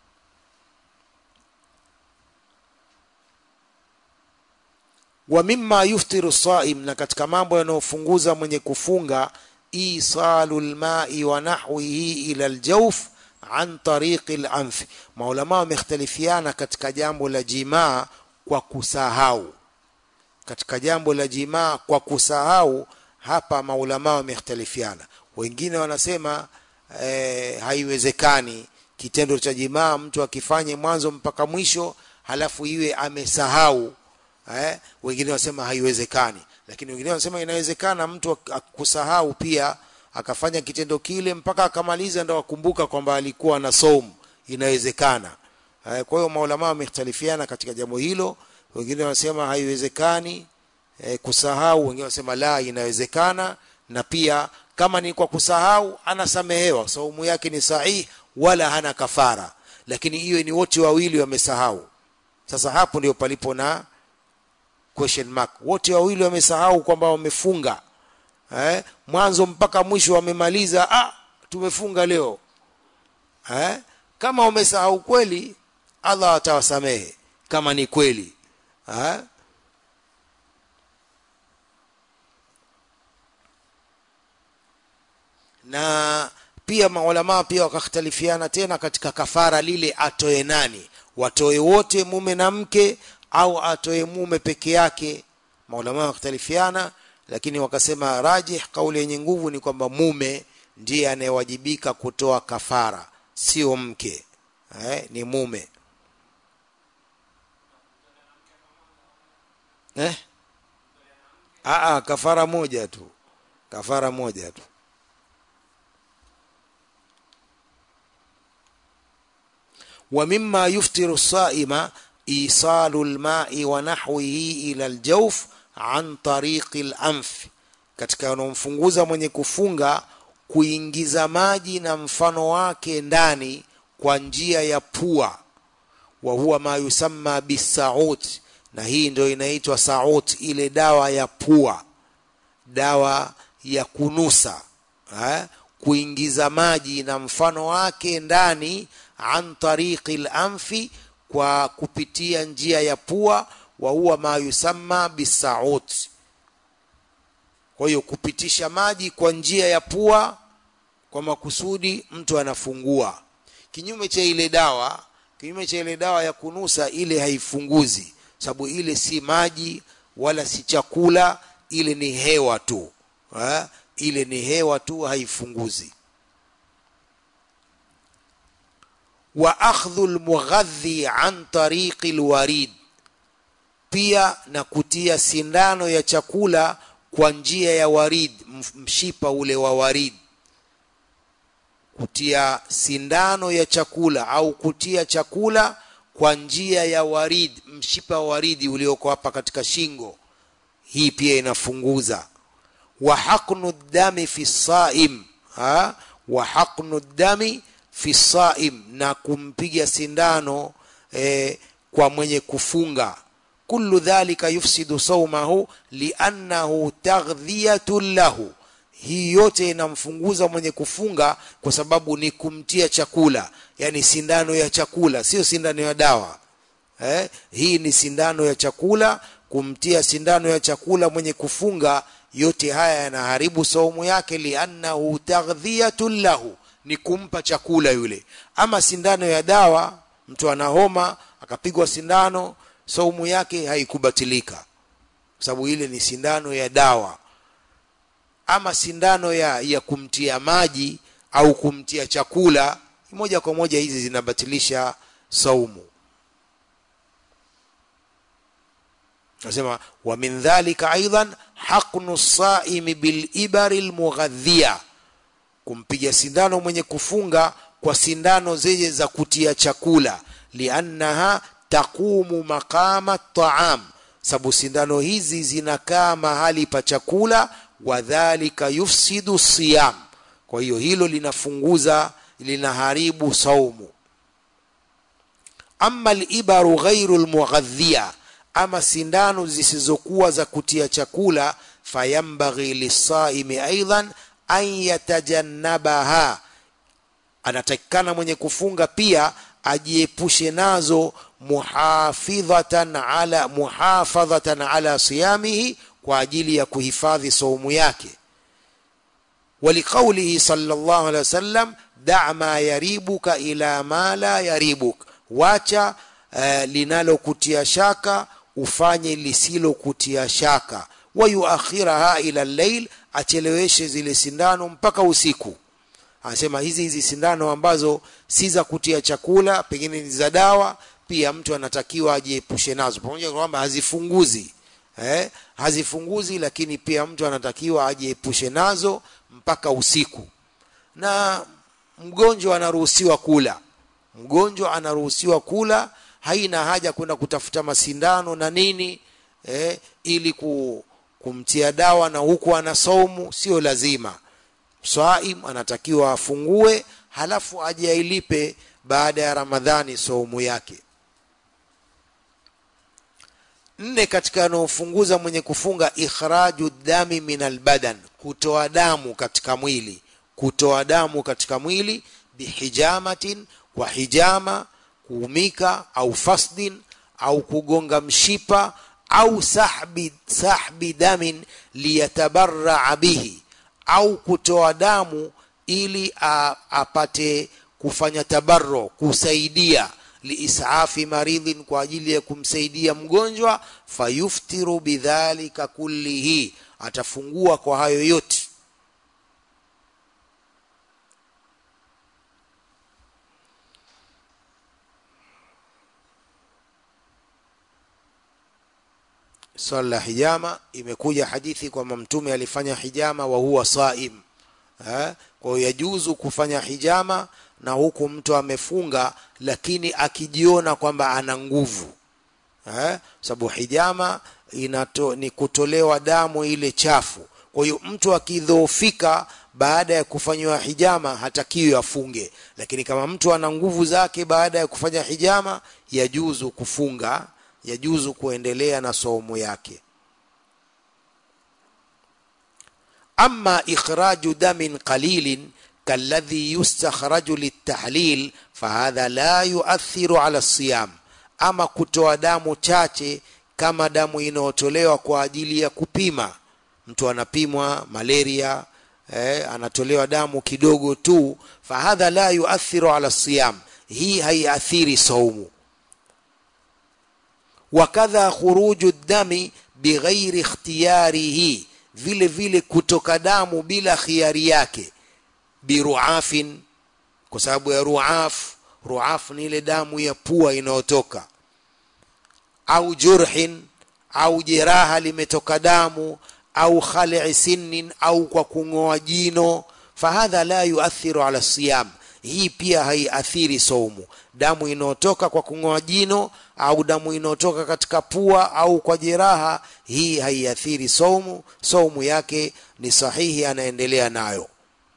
wa mimma yuftiru saim na katika mambo yanayofunguza mwenye kufunga isalu lmai wa nahwihi ila ljawf an tariqi lanf maulama wamekhtalifiana katika jambo la jimaa kwa kusahau katika jambo la jimaa kwa kusahau hapa maulama wamekhtalifiana wengine wanasema eh, haiwezekani kitendo cha jimaa mtu akifanye mwanzo mpaka mwisho halafu iwe amesahau eh, wengine wanasema haiwezekani lakini wengine wanasema inawezekana mtu kusahau pia akafanya kitendo kile mpaka akamaliza ndo akumbuka kwamba alikuwa na saumu inawezekana eh, kwa hiyo maulama wamekhtalifiana katika jambo hilo wengine wanasema haiwezekani eh, kusahau wengine wanasema la inawezekana na pia kama ni kwa kusahau anasamehewa saumu yake ni sahihi wala hana kafara lakini hiyo ni wote wawili wamesahau sasa hapo ndio palipo na question mark wote wawili wamesahau kwamba wamefunga eh, mwanzo mpaka mwisho wamemaliza ah tumefunga leo eh, kama wamesahau kweli Allah atawasamehe kama ni kweli eh? na pia maulamaa pia wakakhtalifiana tena katika kafara lile atoe nani watoe wote mume na mke au atoe mume peke yake maulama wakhtalifiana lakini wakasema rajih kauli yenye nguvu ni kwamba mume ndiye anayewajibika kutoa kafara sio mke eh, ni mume eh? Aa, kafara moja tu kafara moja tu ومما يفطر الصائم إيصال الماء ونحوه إلى الجوف عن طريق الأنف katika yanayomfunguza mwenye kufunga kuingiza maji na mfano wake ndani kwa njia ya pua wa huwa ma yusamma bisaut na hii ndio inaitwa saut ile dawa ya pua dawa ya kunusa ha? kuingiza maji na mfano wake ndani an tariqi lamfi kwa kupitia njia ya pua wa huwa ma yusamma bisaut kwa hiyo kupitisha maji kwa njia ya pua kwa makusudi mtu anafungua kinyume cha ile dawa kinyume cha ile dawa ya kunusa ile haifunguzi sababu ile si maji wala si chakula ile ni hewa tu ha? ile ni hewa tu haifunguzi wa akhdhu lmughadhi an tariqi lwarid pia na kutia sindano ya chakula kwa njia ya warid mshipa ule wa warid kutia sindano ya chakula au kutia chakula kwa njia ya warid mshipa wa waridi ulioko hapa katika shingo hii pia inafunguza wa haqnu dami fi saim ha wa haqnu dami fi saim na kumpiga sindano eh, kwa mwenye kufunga kullu dhalika yufsidu saumahu liannahu taghdhiyatun lahu hii yote inamfunguza mwenye kufunga kwa sababu ni kumtia chakula yani sindano ya chakula sio sindano ya dawa eh? hii ni sindano ya chakula kumtia sindano ya chakula mwenye kufunga yote haya yanaharibu saumu yake liannahu taghdhiyatun lahu ni kumpa chakula yule ama sindano ya dawa mtu ana homa akapigwa sindano saumu yake haikubatilika kwa sababu ile ni sindano ya dawa ama sindano ya, ya kumtia maji au kumtia chakula moja kwa moja hizi zinabatilisha saumu nasema wa min dhalika aidan haqnu saimi bilibari lmughadhia kumpiga sindano mwenye kufunga kwa sindano zenye za kutia chakula liannaha taqumu maqama taam sababu sindano hizi zinakaa mahali pa chakula wadhalika yufsidu siyam kwa hiyo hilo linafunguza linaharibu saumu ama libaru ghairu lmughadhia ama sindano zisizokuwa za kutia chakula fayambaghi lisaimi aidan an yatajannabaha anatakikana mwenye kufunga pia ajiepushe nazo muhafidhatan ala muhafadhatan ala siyamihi kwa ajili ya kuhifadhi saumu yake ولقوله صلى الله عليه وسلم دع ما يريبك إلى ما لا يريبك wacha uh, linalokutia shaka ufanye lisilokutia shaka wayuakhiraha ila llail acheleweshe zile sindano mpaka usiku anasema hizi hizi sindano ambazo si za kutia chakula pengine ni za dawa pia mtu anatakiwa ajiepushe nazo pamoja kwamba hazifunguzi eh, hazifunguzi lakini pia mtu anatakiwa ajiepushe nazo mpaka usiku na mgonjwa anaruhusiwa kula mgonjwa anaruhusiwa kula haina haja kwenda kutafuta masindano na nini eh, ili ku, kumtia dawa na huku ana saumu sio lazima swaim anatakiwa afungue halafu aje ailipe baada ya ramadhani saumu yake nne katika yanayofunguza mwenye kufunga ikhraju dami min albadan kutoa damu katika mwili kutoa damu katika mwili bihijamatin kwa hijama kuumika au fasdin au kugonga mshipa au sahbi, sahbi damin liyatabaraa bihi au kutoa damu ili a, apate kufanya tabarro kusaidia liisafi maridhin kwa ajili ya kumsaidia mgonjwa fayuftiru bidhalika kullihi atafungua kwa hayo yote swala la hijama imekuja hadithi kwamba mtume alifanya hijama wa huwa saim eh? kwa hiyo yajuzu kufanya hijama na huku mtu amefunga lakini akijiona kwamba ana nguvu eh? sababu hijama inato, ni kutolewa damu ile chafu kwa hiyo mtu akidhoofika baada ya kufanyiwa hijama hatakiwi afunge lakini kama mtu ana nguvu zake baada ya kufanya hijama yajuzu kufunga yajuzu kuendelea na saumu yake ama ikhraju damin qalilin kalladhi yustakhraju litahlil fahadha la yuathiru ala siyam ama kutoa damu chache kama damu inayotolewa kwa ajili ya kupima mtu anapimwa malaria eh, anatolewa damu kidogo tu fahadha la yuathiru ala siyam hii haiathiri saumu wakadha khuruju dami bighairi ikhtiyarihi vile vile kutoka damu bila khiari yake biruafin kwa sababu ya ruaf ruaf ni ile damu ya pua inayotoka au jurhin au jeraha limetoka damu au khali sinnin au kwa kung'oa jino fahadha la yuathiru ala siyam hii pia haiathiri saumu damu inayotoka kwa kung'oa jino au damu inayotoka katika pua au kwa jeraha hii haiathiri saumu saumu yake ni sahihi anaendelea nayo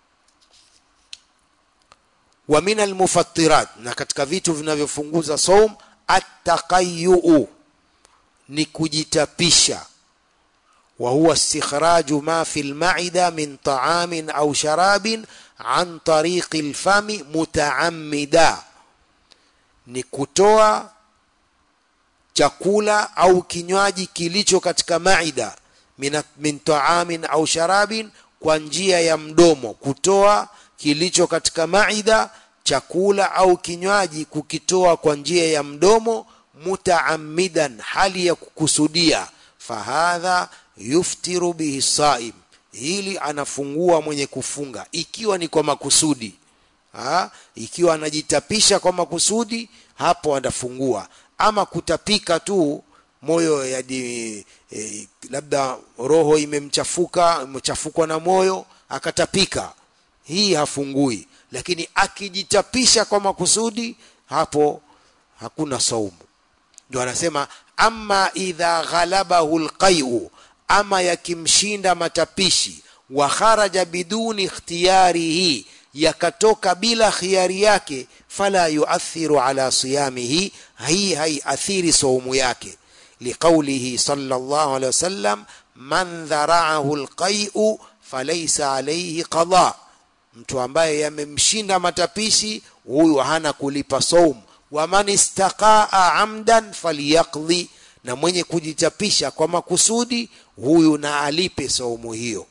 wa min almufattirat na katika vitu vinavyofunguza saum attaqayyuu ni kujitapisha wa huwa istikhraju ma fi alma'ida min ta'amin au sharabin an tariqi alfami mutaammida ni kutoa chakula au kinywaji kilicho katika maida min, min taamin au sharabin kwa njia ya mdomo kutoa kilicho katika maida chakula au kinywaji kukitoa kwa njia ya mdomo mutaammidan hali ya kukusudia fahadha yuftiru bihi saim hili anafungua mwenye kufunga ikiwa ni kwa makusudi ha? ikiwa anajitapisha kwa makusudi hapo anafungua ama kutapika tu moyo yadi e, labda roho imemchafuka imechafukwa na moyo akatapika hii hafungui lakini akijitapisha kwa makusudi hapo hakuna saumu ndio anasema ama idha ghalabahu lqaiu ama yakimshinda matapishi wa kharaja biduni ikhtiyarihi yakatoka bila khiari yake fala yuathiru ala siyamihi hii haiathiri saumu yake liqaulihi sallallahu alaihi wasallam man dharaahu alqai'u falaysa alayhi qada mtu ambaye yamemshinda matapishi huyu hana kulipa saumu wa man istaqaa amdan falyaqdi na mwenye kujitapisha kwa makusudi huyu na alipe saumu hiyo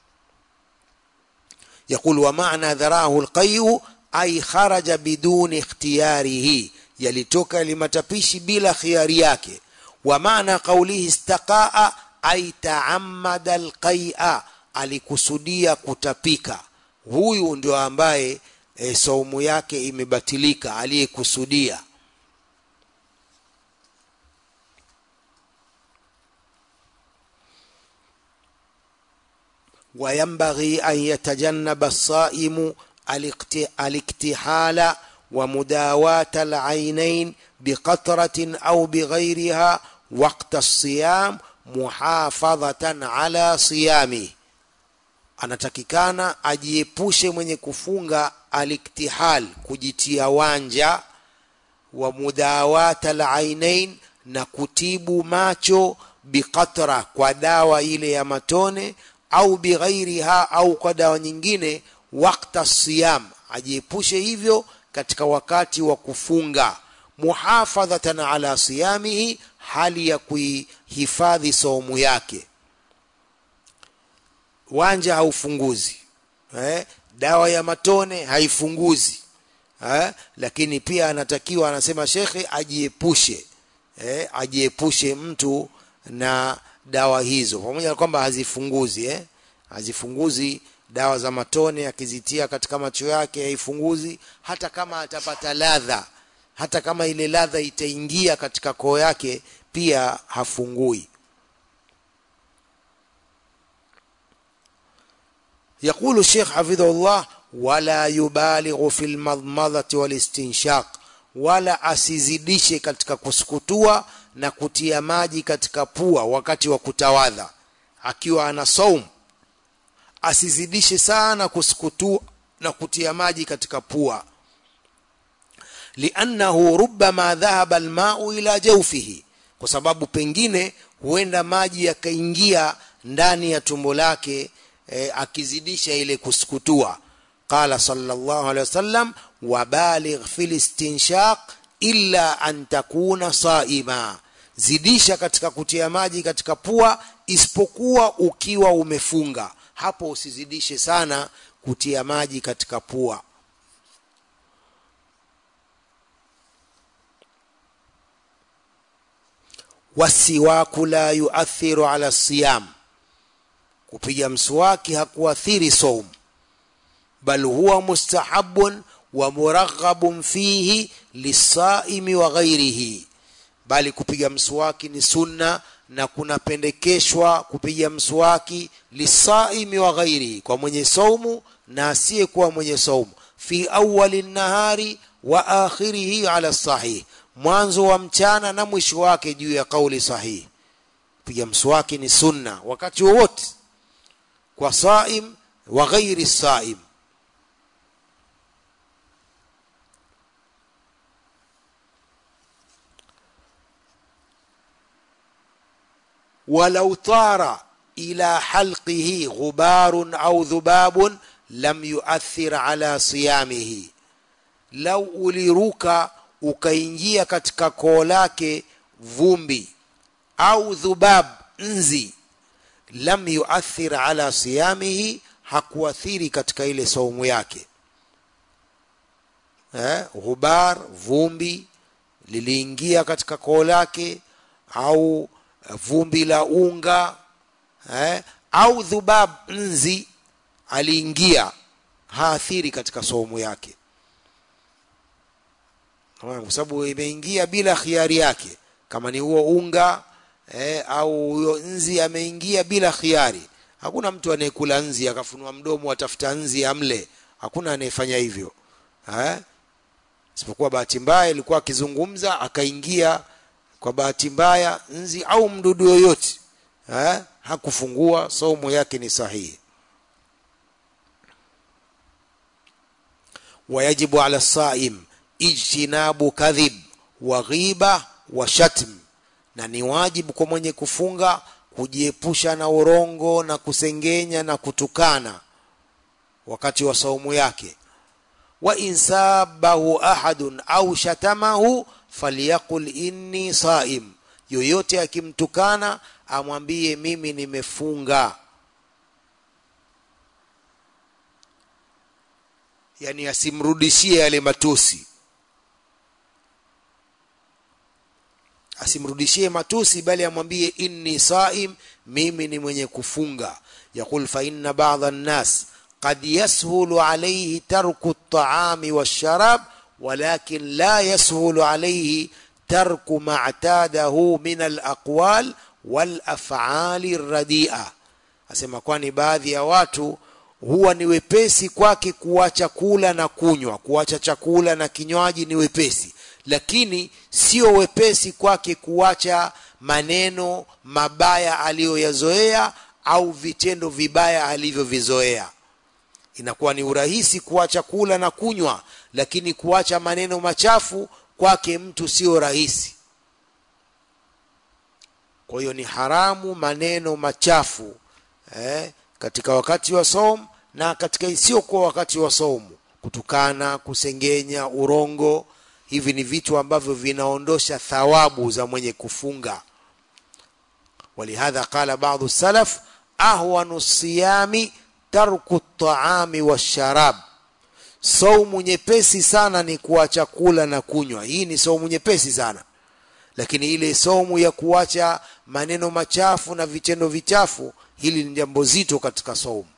يقول ومعنى ذراه القيء أي خرج بدون اختياره يلتوك لمتبيش بلا خيار yake ومعنى قوله استقاء أي تعمد القيء alikusudia kutapika huyu ndio ambaye e, saumu yake imebatilika aliyekusudia وينبغي أن يتجنب الصائم الاكتحال ومداواة العينين بقطرة أو بغيرها وقت الصيام محافظة على صيامه anatakikana ajiepushe mwenye kufunga aliktihal kujitia wanja wa mudawata alainain na kutibu macho biqatra kwa dawa ile ya matone au bighairiha au kwa dawa nyingine wakta siyam ajiepushe hivyo katika wakati wa kufunga muhafadhatan ala siyamihi hali ya kuihifadhi saumu yake wanja haufunguzi eh? dawa ya matone haifunguzi eh? lakini pia anatakiwa anasema shekhe ajiepushe eh? ajiepushe mtu na dawa hizo pamoja na kwamba hazifunguzi eh? hazifunguzi dawa za matone akizitia katika macho yake haifunguzi hata kama atapata ladha hata kama ile ladha itaingia katika koo yake pia hafungui يقول الشيخ حفظه الله ولا يبالغ في المضمضة والاستنشاق wala asizidishe katika kusukutua na kutia maji katika pua wakati wa kutawadha akiwa ana saum asizidishe sana kusukutua na kutia maji katika pua liannahu rubbama dhahaba almau ila jawfihi kwa sababu pengine huenda maji yakaingia ndani ya tumbo lake e, akizidisha ile kusukutua qala sallallahu alaihi wasallam wabaligh fil istinshaq illa an takuna saima zidisha katika kutia maji katika pua isipokuwa ukiwa umefunga hapo usizidishe sana kutia maji katika pua wasiwaku la yuathiru ala siyam kupiga mswaki hakuathiri saum bal huwa mustahabun wa muraghabun fihi lisaimi wa ghairihi bali kupiga mswaki ni sunna na kunapendekeshwa kupiga mswaki lisaimi wa ghairihi kwa mwenye saumu na asiyekuwa mwenye saumu fi awali nahari wa akhirihi ala sahih mwanzo wa mchana na mwisho wake juu ya kauli sahihi piga mswaki ni sunna wakati wowote kwa saim wa ghairi saim ولو طار إلى حلقه غبار أو ذباب لم يؤثر على صيامه لو uliruka ukaingia katika koo lake vumbi au dhubab nzi lam yuathir ala siyamihi hakuathiri katika ile saumu yake eh, ghubar vumbi liliingia katika koo lake au vumbi la unga eh, au dhubab nzi aliingia haathiri katika saumu yake kwa sababu imeingia bila khiari yake kama ni huo unga eh, au huyo nzi ameingia bila khiari hakuna mtu anayekula nzi akafunua mdomo atafuta nzi amle hakuna anayefanya hivyo eh? isipokuwa bahati mbaya ilikuwa akizungumza akaingia kwa bahati mbaya nzi au mdudu yoyote eh? hakufungua saumu yake ni sahihi wayajibu ala saim ijtinabu kadhib wa ghiba wa shatm na ni wajibu kwa mwenye kufunga kujiepusha na urongo na kusengenya na kutukana wakati wa saumu yake wa insabahu ahadun au shatamahu falyaqul inni saim yoyote akimtukana amwambie mimi nimefunga yani asimrudishie yale matusi asimrudishie matusi bali amwambie inni saim mimi ni mwenye kufunga yaqul fa inna ba'dha an-nas qad yashulu alayhi tarku at-ta'ami wash-sharab walakin la yashulu alayhi tarku ma i'tadahu min al-aqwal wal-af'ali ar-radi'a asema kwani baadhi ya watu huwa ni wepesi kwake kuacha kula na kunywa kuacha chakula na kinywaji ni wepesi lakini sio wepesi kwake kuacha maneno mabaya aliyoyazoea au vitendo vibaya alivyovizoea inakuwa ni urahisi kuacha kula na kunywa lakini kuacha maneno machafu kwake mtu sio rahisi kwa hiyo ni haramu maneno machafu eh, katika wakati wa saumu na katika isiyokuwa wakati wa saumu kutukana kusengenya urongo hivi ni vitu ambavyo vinaondosha thawabu za mwenye kufunga walihadha qala baadhi salaf ahwanu siyami tarku at-ta'ami wash-sharab saumu nyepesi sana ni kuacha kula na kunywa hii ni saumu nyepesi sana lakini ile saumu ya kuacha maneno machafu na vitendo vichafu hili ni jambo zito katika saumu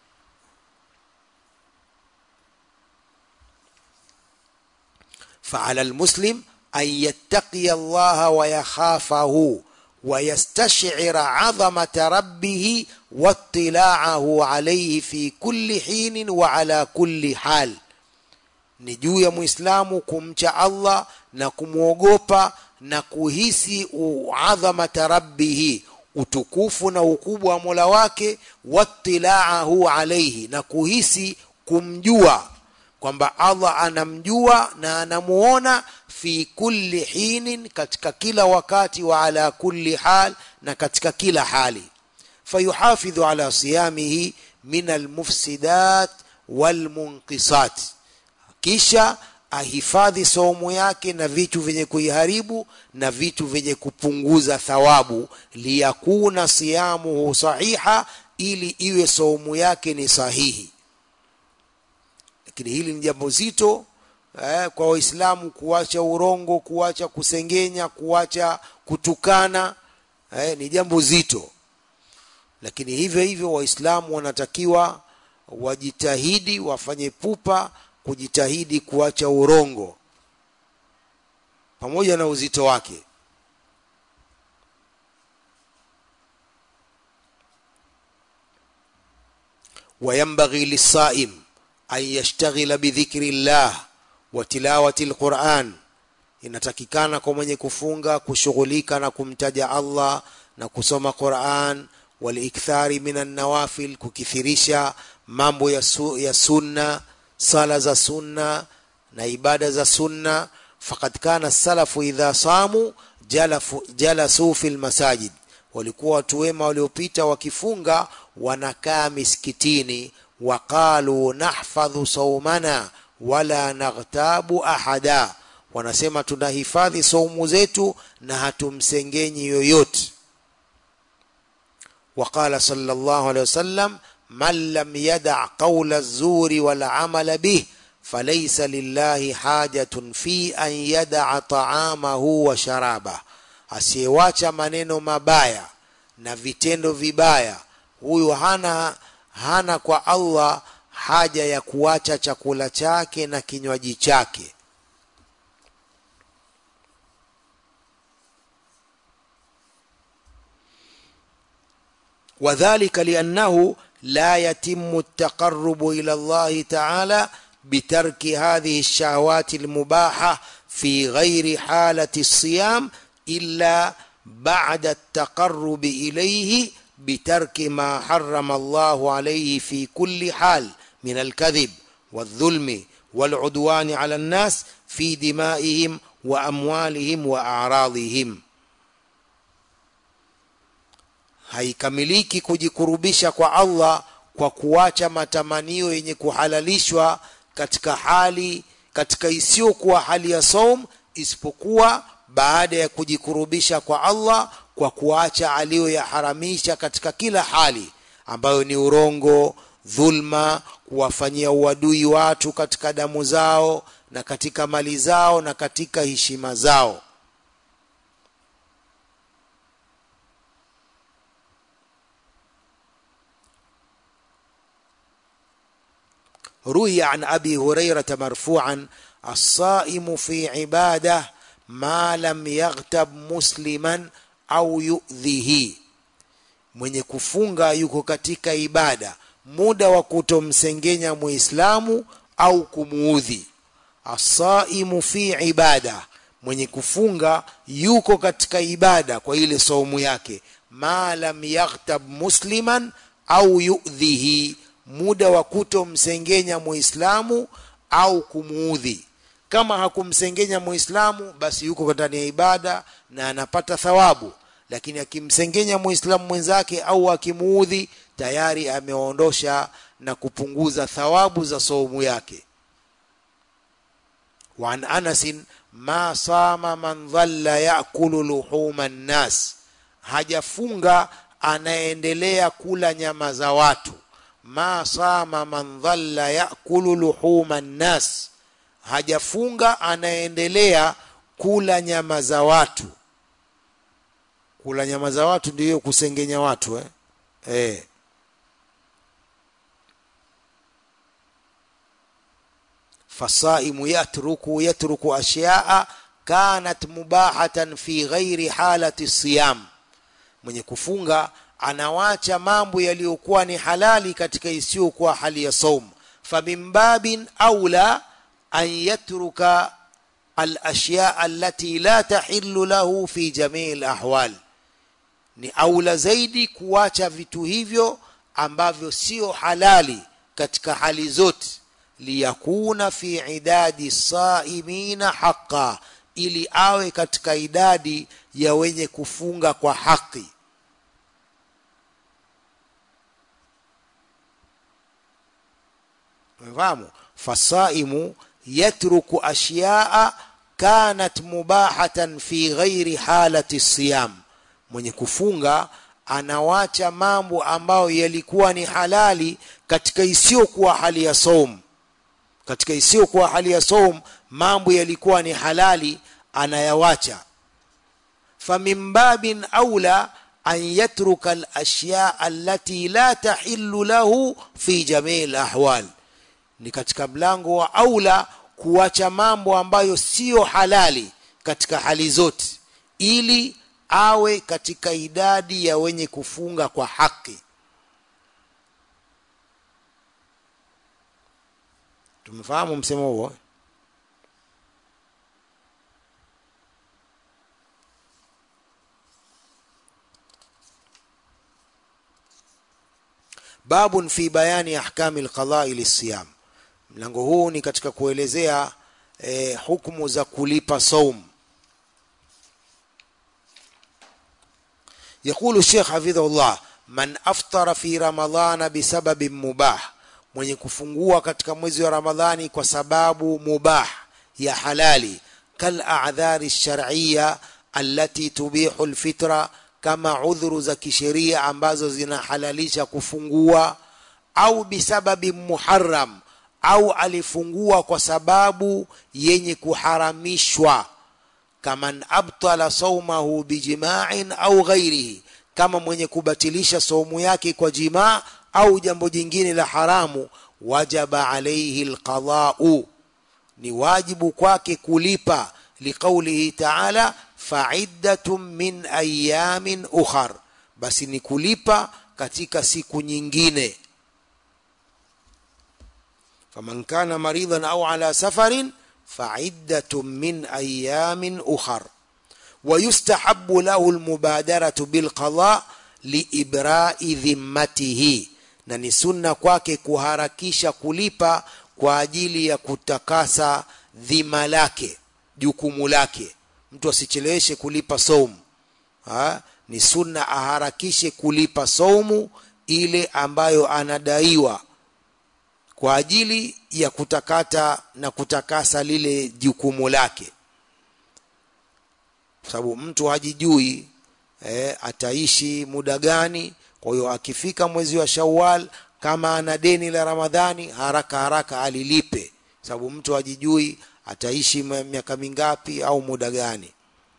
فعلى المسلم أن يتقي الله ويخافه ويستشعر عظمة ربه واطلاعه عليه في كل حين وعلى كل حال ni juu ya muislamu kumcha allah na kumwogopa na kuhisi adhamata rabbihi utukufu na ukubwa wa mola wake wattilaahu alaihi na kuhisi kumjua kwamba allah anamjua na anamuona fi kulli hinin katika kila wakati wa ala kulli hal na katika kila hali fayuhafidhu ala siyamihi min almufsidat walmunqisat kisha ahifadhi saumu yake na vitu vyenye kuiharibu na vitu vyenye kupunguza thawabu liyakuna siyamuhu sahiha ili iwe saumu yake ni sahihi lakini hili ni jambo zito eh, kwa waislamu kuacha urongo kuacha kusengenya kuacha kutukana eh, ni jambo zito lakini hivyo hivyo waislamu wanatakiwa wajitahidi wafanye pupa kujitahidi kuacha urongo pamoja na uzito wake وينبغي للصائم أن يشتغل بذكر الله وتلاوة القرآن inatakikana kwa mwenye kufunga kushughulika na kumtaja Allah na kusoma Qur'an walikthari minan nawafil kukithirisha mambo ya, su, ya sunna sala za sunna na ibada za sunna faqad kana salafu idha samu jalafu, jalasu fil masajid walikuwa watu wema waliopita wakifunga wanakaa misikitini waqalu nahfadhu saumana wala naghtabu ahada wanasema tunahifadhi saumu zetu na hatumsengenyi yoyote وقال صلى الله عليه وسلم من لم يدع قول الزور والعمل به فليس لله حاجة في أن يدع طعامه وشرابه asiyewacha maneno mabaya na vitendo vibaya huyu hana hana kwa Allah haja ya kuacha chakula chake na kinywaji chake وذلك لأنه لا يتم التقرب إلى الله تعالى بترك هذه الشهوات المباحة في غير حالة الصيام إلا بعد التقرب إليه بترك ما حرم الله عليه في كل حال من الكذب والظلم والعدوان على الناس في دمائهم وأموالهم وأعراضهم haikamiliki kujikurubisha kwa Allah kwa kuacha matamanio yenye kuhalalishwa katika hali katika isiyokuwa hali ya saum isipokuwa baada ya kujikurubisha kwa Allah kwa kuacha aliyoyaharamisha katika kila hali ambayo ni urongo dhulma kuwafanyia uadui watu katika damu zao na katika mali zao na katika heshima zao روي عن ابي هريره مرفوعا الصائم في عباده ما لم يغتب مسلما au yudhihi mwenye kufunga yuko katika ibada muda wa kutomsengenya muislamu au kumuudhi asaimu fi ibada mwenye kufunga yuko katika ibada kwa ile saumu yake ma lam yaghtab musliman au yudhihi muda wa kutomsengenya muislamu au kumuudhi kama hakumsengenya muislamu basi yuko ndani ya ibada na anapata thawabu lakini akimsengenya muislamu mwenzake au akimuudhi tayari ameondosha na kupunguza thawabu za saumu yake وعن أنس ما صام من ظل يأكل لحوم الناس hajafunga anaendelea kula nyama za watu ma sama man dhalla yakulu luhuma nnas hajafunga anaendelea kula nyama za watu kula nyama za watu ndiyo kusengenya watu eh? Eh. fasaimu yatruku yatruku ashyaa kanat mubahatan fi ghairi halati siyam mwenye kufunga anawacha mambo yaliyokuwa ni halali katika isiyokuwa hali ya saum famin babin aula an yatruka الاشياء التي لا تحل له في جميع الاحوال ni aula zaidi kuacha vitu hivyo ambavyo sio halali katika hali zote liyakuna fi idadi saimina haqa ili awe katika idadi ya wenye kufunga kwa haki umefahamu fasaimu yatruku ashyaa kanat mubahatan fi ghairi halati siyam mwenye kufunga anawacha mambo ambayo yalikuwa ni halali katika isiyokuwa hali ya saum katika isiyokuwa hali ya saum mambo yalikuwa ni halali anayawacha famin babin aula an yatruka alashya allati la tahillu lahu fi jamii alahwal ni katika mlango wa aula kuacha mambo ambayo siyo halali katika hali zote ili awe katika idadi ya wenye kufunga kwa haki tumefahamu msemo huo babun fi bayani ahkami alqadai lisiyam mlango huu ni katika kuelezea eh, hukumu za kulipa saum يقول الشيخ حفظه الله من أفطر في رمضان بسبب مباح mwenye kufungua katika mwezi wa ramadhani kwa sababu mubah ya halali kal a'dhari shar'iyya allati tubihu alfitra kama udhuru za kisheria ambazo zinahalalisha kufungua au bisababi muharram au alifungua kwa sababu yenye kuharamishwa kaman abtala saumahu bijima'in au ghairihi kama mwenye kubatilisha saumu yake kwa jimaa au jambo jingine la haramu wajaba alayhi alqada'u ni wajibu kwake kulipa liqaulihi ta'ala fa'iddatun min ayamin ukhar basi ni kulipa katika siku nyingine faman kana maridan au ala safarin fa'iddatun min ayamin ukhar ويستحب له المبادرة بالقضاء لإبراء ذمته na ni sunna kwake kuharakisha kulipa kwa ajili ya kutakasa dhima lake jukumu lake mtu asicheleweshe kulipa saumu ha? ni sunna aharakishe kulipa saumu ile ambayo anadaiwa kwa ajili ya kutakata na kutakasa lile jukumu lake sababu mtu hajijui eh, ataishi muda gani kwa hiyo akifika mwezi wa Shawwal kama ana deni la Ramadhani haraka haraka alilipe sababu mtu hajijui ataishi miaka mingapi au muda gani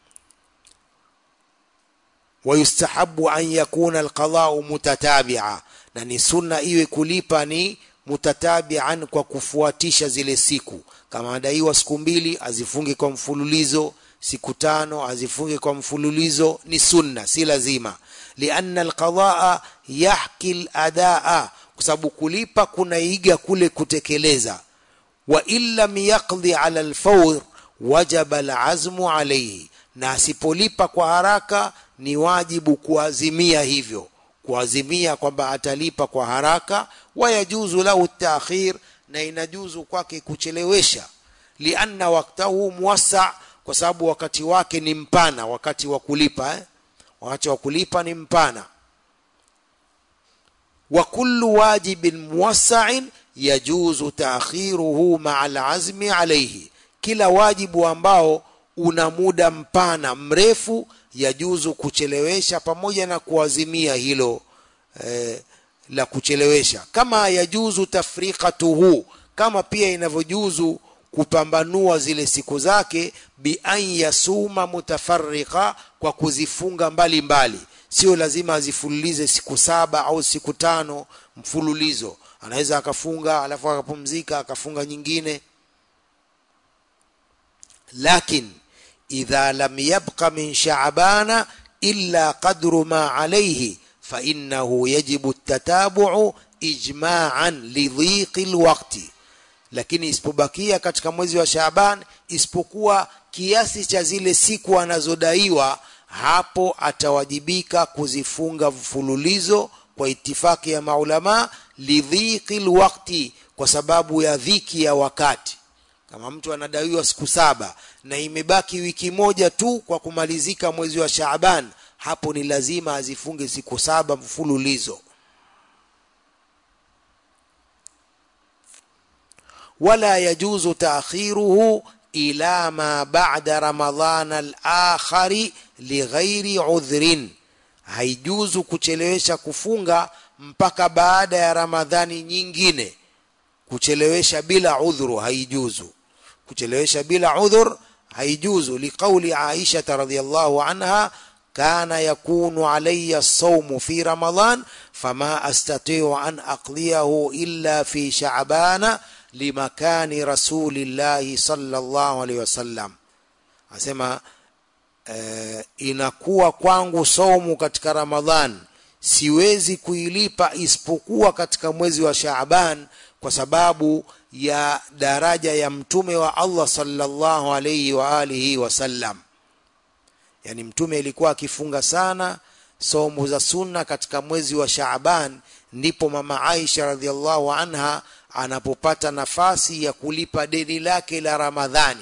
wayustahabu an yakuna alqada'u mutatabi'a na ni sunna iwe kulipa ni mutatabi'an kwa kufuatisha zile siku kama adaiwa siku mbili azifunge kwa mfululizo siku tano azifunge kwa mfululizo ni sunna si lazima lianna alqadaa yahki aladaa kwa sababu kulipa kunaiga kule kutekeleza wa in lam yaqdi ala alfawr wajaba alazmu alayhi na asipolipa kwa haraka ni wajibu kuazimia hivyo kuazimia kwamba atalipa kwa haraka wayajuzu lahu taakhir na inajuzu kwake kuchelewesha lianna waktahu muwassa kwa sababu wakati wake ni mpana wakati wa kulipa eh? wakati wa kulipa ni mpana wa kullu wajibin muwassa'in yajuzu ta'khiruhu ma'a al'azmi alayhi kila wajibu ambao una muda mpana mrefu yajuzu kuchelewesha pamoja na kuazimia hilo eh, la kuchelewesha kama yajuzu tafriqatuhu kama pia inavyojuzu kupambanua zile siku zake bi an yasuma mutafarriqa kwa kuzifunga mbali mbali sio lazima azifululize siku saba au siku tano mfululizo anaweza akafunga alafu akapumzika akafunga nyingine lakin idha lam yabqa min sha'bana illa qadru ma alayhi fa innahu yajibu at-tatabu'u ijma'an lidhiqi alwaqti lakini isipobakia katika mwezi wa Shaaban isipokuwa kiasi cha zile siku anazodaiwa hapo atawajibika kuzifunga mfululizo kwa itifaki ya maulama lidhiqil waqti kwa sababu ya dhiki ya wakati kama mtu anadaiwa siku saba na imebaki wiki moja tu kwa kumalizika mwezi wa Shaaban hapo ni lazima azifunge siku saba mfululizo ولا يجوز تأخيره إلى ما بعد رمضان الآخر لغير عذر haijuzu kuchelewesha kufunga mpaka baada ya ramadhani nyingine kuchelewesha bila udhuru haijuzu kuchelewesha bila udhur haijuzu liqauli aisha radhiyallahu anha kana yakunu alayya as-sawmu fi ramadan fama astati'u an aqliyahu illa fi sha'bana limakani rasulillahi sallallahu alaihi wasallam asema eh, inakuwa kwangu saumu katika ramadhan siwezi kuilipa isipokuwa katika mwezi wa shaaban kwa sababu ya daraja ya mtume wa allah sallallahu alaihi wa alihi wasallam yani mtume ilikuwa akifunga sana somo za sunna katika mwezi wa shaaban ndipo mama aisha radhiallahu anha anapopata nafasi ya kulipa deni lake la ramadhani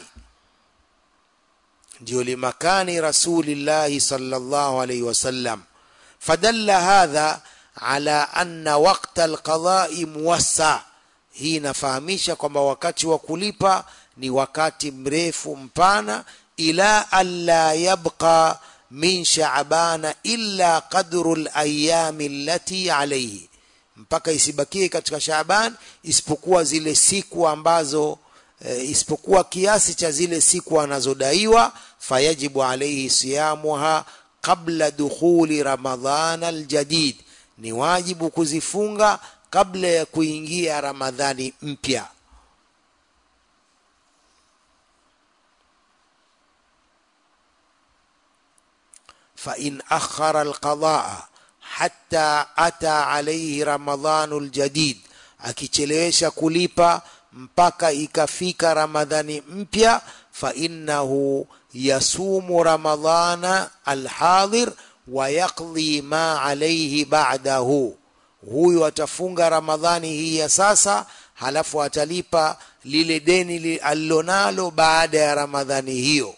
ndio limakani rasulillahi sallallahu alaihi wasallam fadalla hadha ala anna waqta alqadai muwassa hii inafahamisha kwamba wakati wa kulipa ni wakati mrefu mpana ila alla yabqa min shaabana illa qadru layami allati alaihi mpaka isibakie katika shaaban isipokuwa zile siku ambazo e, isipokuwa kiasi cha zile siku anazodaiwa fayajibu alaihi siyamuha qabla dukhuli ramadhana aljadid ni wajibu kuzifunga kabla ya kuingia ramadhani mpya فإن أخر القضاء حتى أتى عليه رمضان الجديد akichelewesha kulipa mpaka ikafika ramadhani mpya fainnahu yasumu ramadhana alhadhir wa yaqdi ma alaihi ba'dahu huyu atafunga ramadhani hii ya sasa halafu atalipa lile deni alilonalo baada ya ramadhani hiyo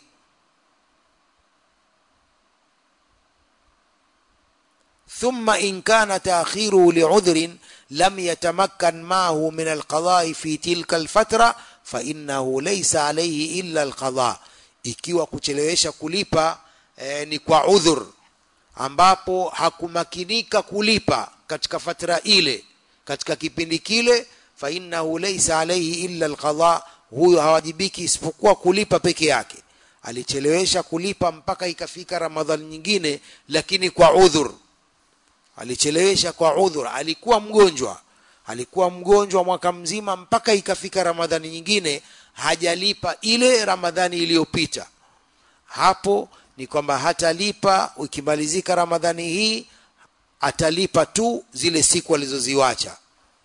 ثم إن كان تأخيره لعذر لم يتمكن معه من القضاء في تلك الفترة فإنه ليس عليه إلا القضاء ikiwa kuchelewesha kulipa eh, ni kwa udhur ambapo hakumakinika kulipa katika fatra ile katika kipindi kile fainnahu laisa alaihi illa alqadha huyo hawajibiki isipokuwa kulipa peke yake alichelewesha kulipa mpaka ikafika ramadhani nyingine lakini kwa udhur alichelewesha kwa udhur alikuwa mgonjwa alikuwa mgonjwa mwaka mzima mpaka ikafika ramadhani nyingine hajalipa ile ramadhani iliyopita hapo ni kwamba hatalipa ikimalizika ramadhani hii atalipa tu zile siku alizoziwacha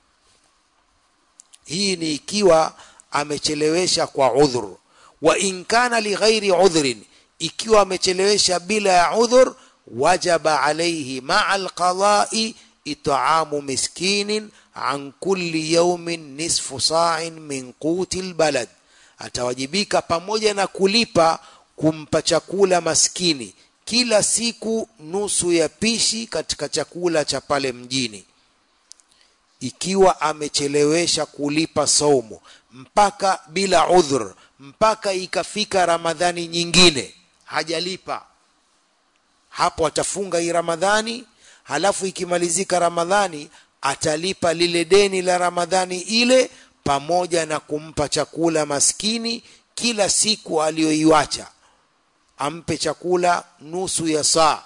hii ni ikiwa amechelewesha kwa udhur wa in kana lighairi udhrin ikiwa amechelewesha bila ya udhur wajaba alayhi maa alqadai it'amu miskinin an kulli yawmin nisfu sa'in min quti albalad atawajibika pamoja na kulipa kumpa chakula maskini kila siku nusu ya pishi katika chakula cha pale mjini ikiwa amechelewesha kulipa saumu mpaka bila udhur mpaka ikafika ramadhani nyingine hajalipa hapo atafunga hii ramadhani halafu ikimalizika ramadhani atalipa lile deni la ramadhani ile pamoja na kumpa chakula maskini kila siku aliyoiwacha ampe chakula nusu ya saa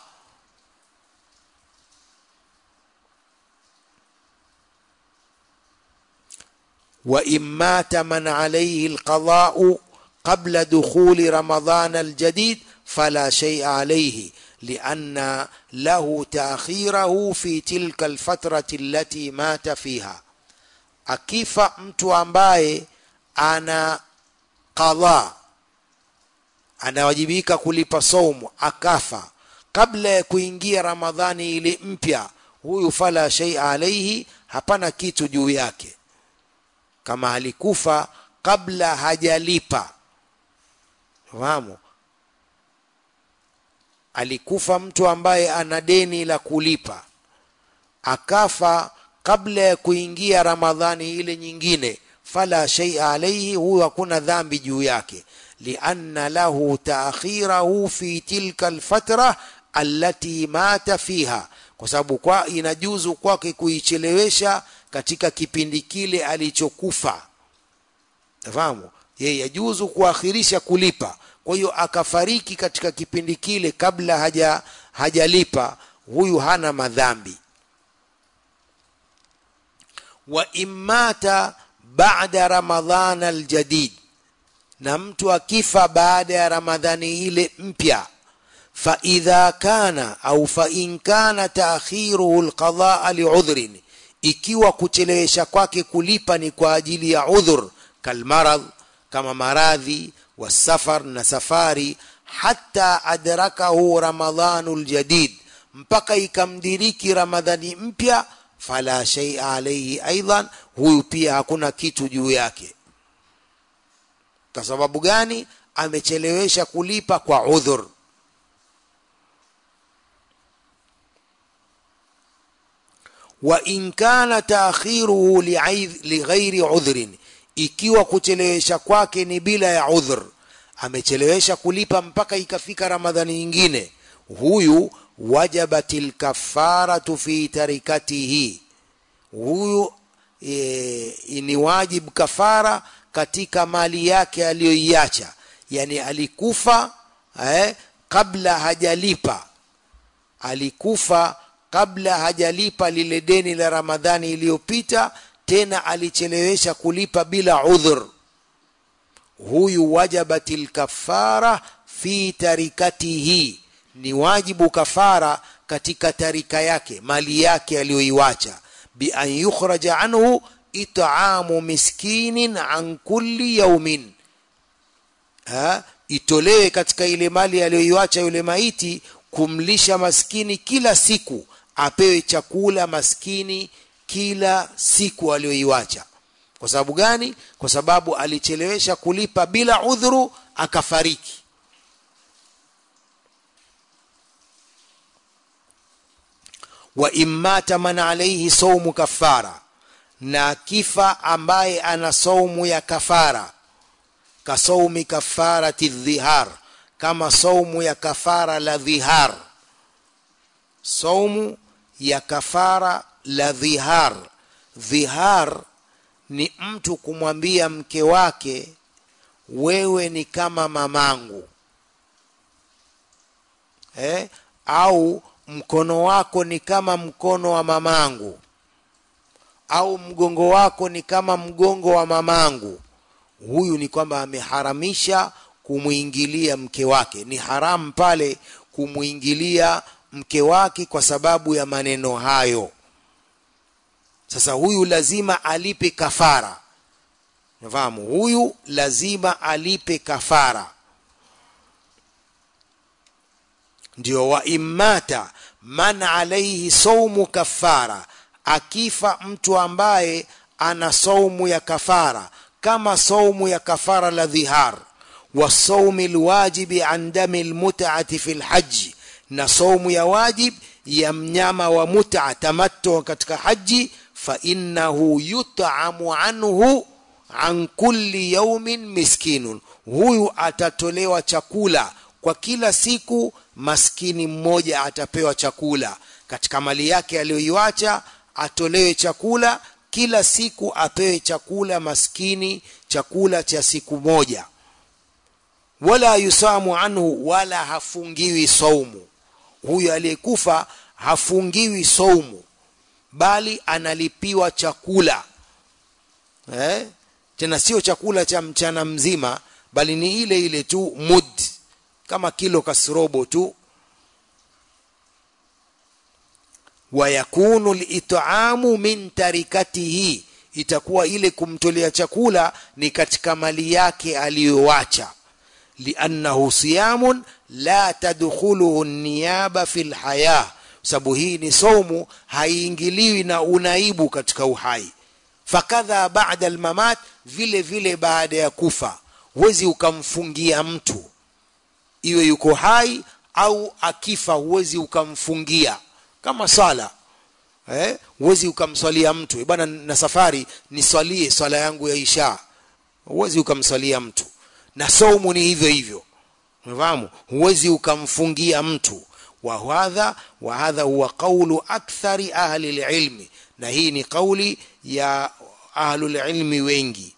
وإن مات من عليه القضاء قبل دخول رمضان الجديد فلا شيء عليه لأن له تأخيره في تلك الفترة التي مات فيها akifa mtu ambaye ana qadha anawajibika kulipa saumu akafa kabla ya kuingia ramadhani ile mpya huyu fala shay alaihi hapana kitu juu yake kama alikufa kabla hajalipa fahamu alikufa mtu ambaye ana deni la kulipa akafa kabla ya kuingia ramadhani ile nyingine fala shay'a alayhi huyo hakuna dhambi juu yake lianna lahu taakhirahu fi tilka alfatra allati mata fiha kwa sababu kwa inajuzu kwake kuichelewesha katika kipindi kile alichokufa fahamu yeye yajuzu kuakhirisha kulipa kwa hiyo akafariki katika kipindi kile kabla haja hajalipa huyu hana madhambi wa imata ba'da ramadhan aljadid na mtu akifa baada ya ramadhani ile mpya fa idha kana au fa in kana ta'khiruhu alqadaa li'udhrin ikiwa kuchelewesha kwake kulipa ni kwa ajili ya udhur kalmarad kama maradhi wasafar na safari hata adrakahu ramadhanul jadid mpaka ikamdiriki ramadhani mpya fala shay'a alayhi aidan huyu pia hakuna kitu juu yake kwa sababu gani amechelewesha kulipa kwa udhur wa in kana taakhiruhu lighairi udhrin ikiwa kuchelewesha kwake ni bila ya udhur amechelewesha kulipa mpaka ikafika ramadhani nyingine huyu wajabatil kafaratu fi tarikatihi huyu e, ni wajib kafara katika mali yake aliyoiacha yani alikufa eh, kabla hajalipa alikufa kabla hajalipa lile deni la ramadhani iliyopita tena alichelewesha kulipa bila udhur huyu wajabatil kafara fi tarikatihi ni wajibu kafara katika tarika yake mali yake aliyoiwacha bi an yukhraja anhu it'amu miskinin an kulli yaumin ha itolewe katika ile mali aliyoiwacha yule maiti kumlisha maskini kila siku apewe chakula maskini kila siku aliyoiwacha kwa sababu gani kwa sababu alichelewesha kulipa bila udhuru akafariki wa immata man alayhi saumu kafara na kifa ambaye ana saumu ya kafara kasaumi kafarati dhihar kama saumu ya kafara la dhihar saumu ya kafara la dhihar dhihar ni mtu kumwambia mke wake wewe ni kama mamangu eh? au mkono wako ni kama mkono wa mamangu au mgongo wako ni kama mgongo wa mamangu huyu ni kwamba ameharamisha kumwingilia mke wake ni haramu pale kumwingilia mke wake kwa sababu ya maneno hayo sasa huyu lazima alipe kafara nafahamu huyu lazima alipe kafara ndio wa immata man alaihi saumu kafara akifa mtu ambaye ana saumu ya kafara kama saumu ya kafara la dhihar wa saumi lwajibi an dami lmutati fi lhaji na saumu ya wajib ya mnyama wa muta tamattu katika haji fa innahu yut'amu anhu an kulli yaumin miskinun huyu atatolewa chakula kwa kila siku maskini mmoja atapewa chakula katika mali yake aliyoiwacha atolewe chakula kila siku apewe chakula maskini chakula cha siku moja wala yusamu anhu wala hafungiwi saumu huyu aliyekufa hafungiwi saumu bali analipiwa chakula eh? tena sio chakula cha mchana mzima bali ni ile ile tu mud kama kilo kasrobo tu wayakunu lit'amu min tarikatihi itakuwa ile kumtolea chakula ni katika mali yake aliyoacha liannahu siyamun la tadkhuluhu niyaba fi lhaya sababu hii ni somu haiingiliwi na unaibu katika uhai fakadha ba'da almamat vile vile baada ya kufa huwezi ukamfungia mtu iwe yuko hai au akifa huwezi ukamfungia kama swala eh huwezi ukamswalia mtu bwana na safari niswalie swala yangu ya isha huwezi ukamswalia mtu na saumu ni hivyo hivyo unafahamu huwezi ukamfungia mtu wa hadha wa hadha huwa qawlu akthari ahli alilmi na hii ni kauli ya ahlul ilmi wengi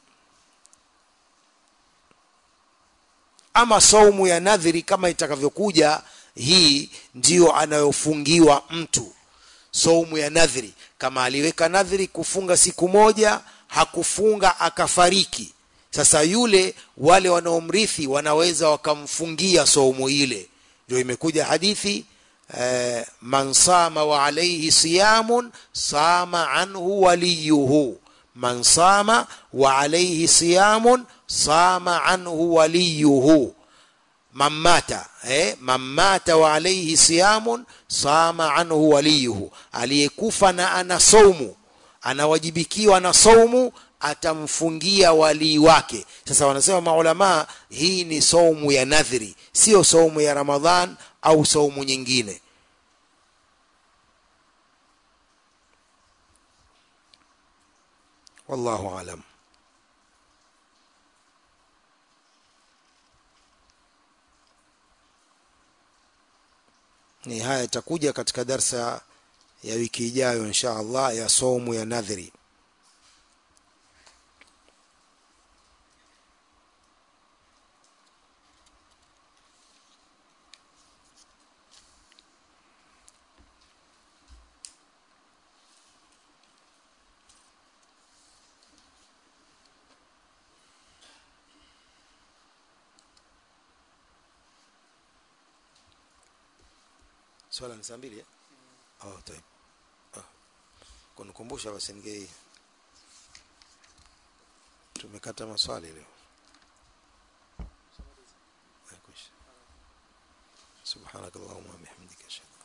ama saumu ya nadhiri kama itakavyokuja hii ndiyo anayofungiwa mtu saumu ya nadhiri kama aliweka nadhiri kufunga siku moja hakufunga akafariki sasa yule wale wanaomrithi wanaweza wakamfungia saumu ile ndio imekuja hadithi eh, man sama wa alayhi siyamun sama anhu waliyuhu man sama wa alayhi siyamun sama anhu waliyuhu man mata eh, man mata wa alayhi siyamun sama anhu waliyuhu aliyekufa na ana saumu anawajibikiwa na saumu atamfungia walii wake sasa wanasema maulamaa hii ni saumu ya nadhri sio saumu ya ramadhan au saumu nyingine wallahu alam ni haya itakuja katika darsa ya wiki ijayo insha allah ya saumu ya nadhri swala ni saa mbili eh? oh, طيب oh. kunikumbusha basi ningei tumekata maswali leo سبحانك اللهم وبحمدك اشهد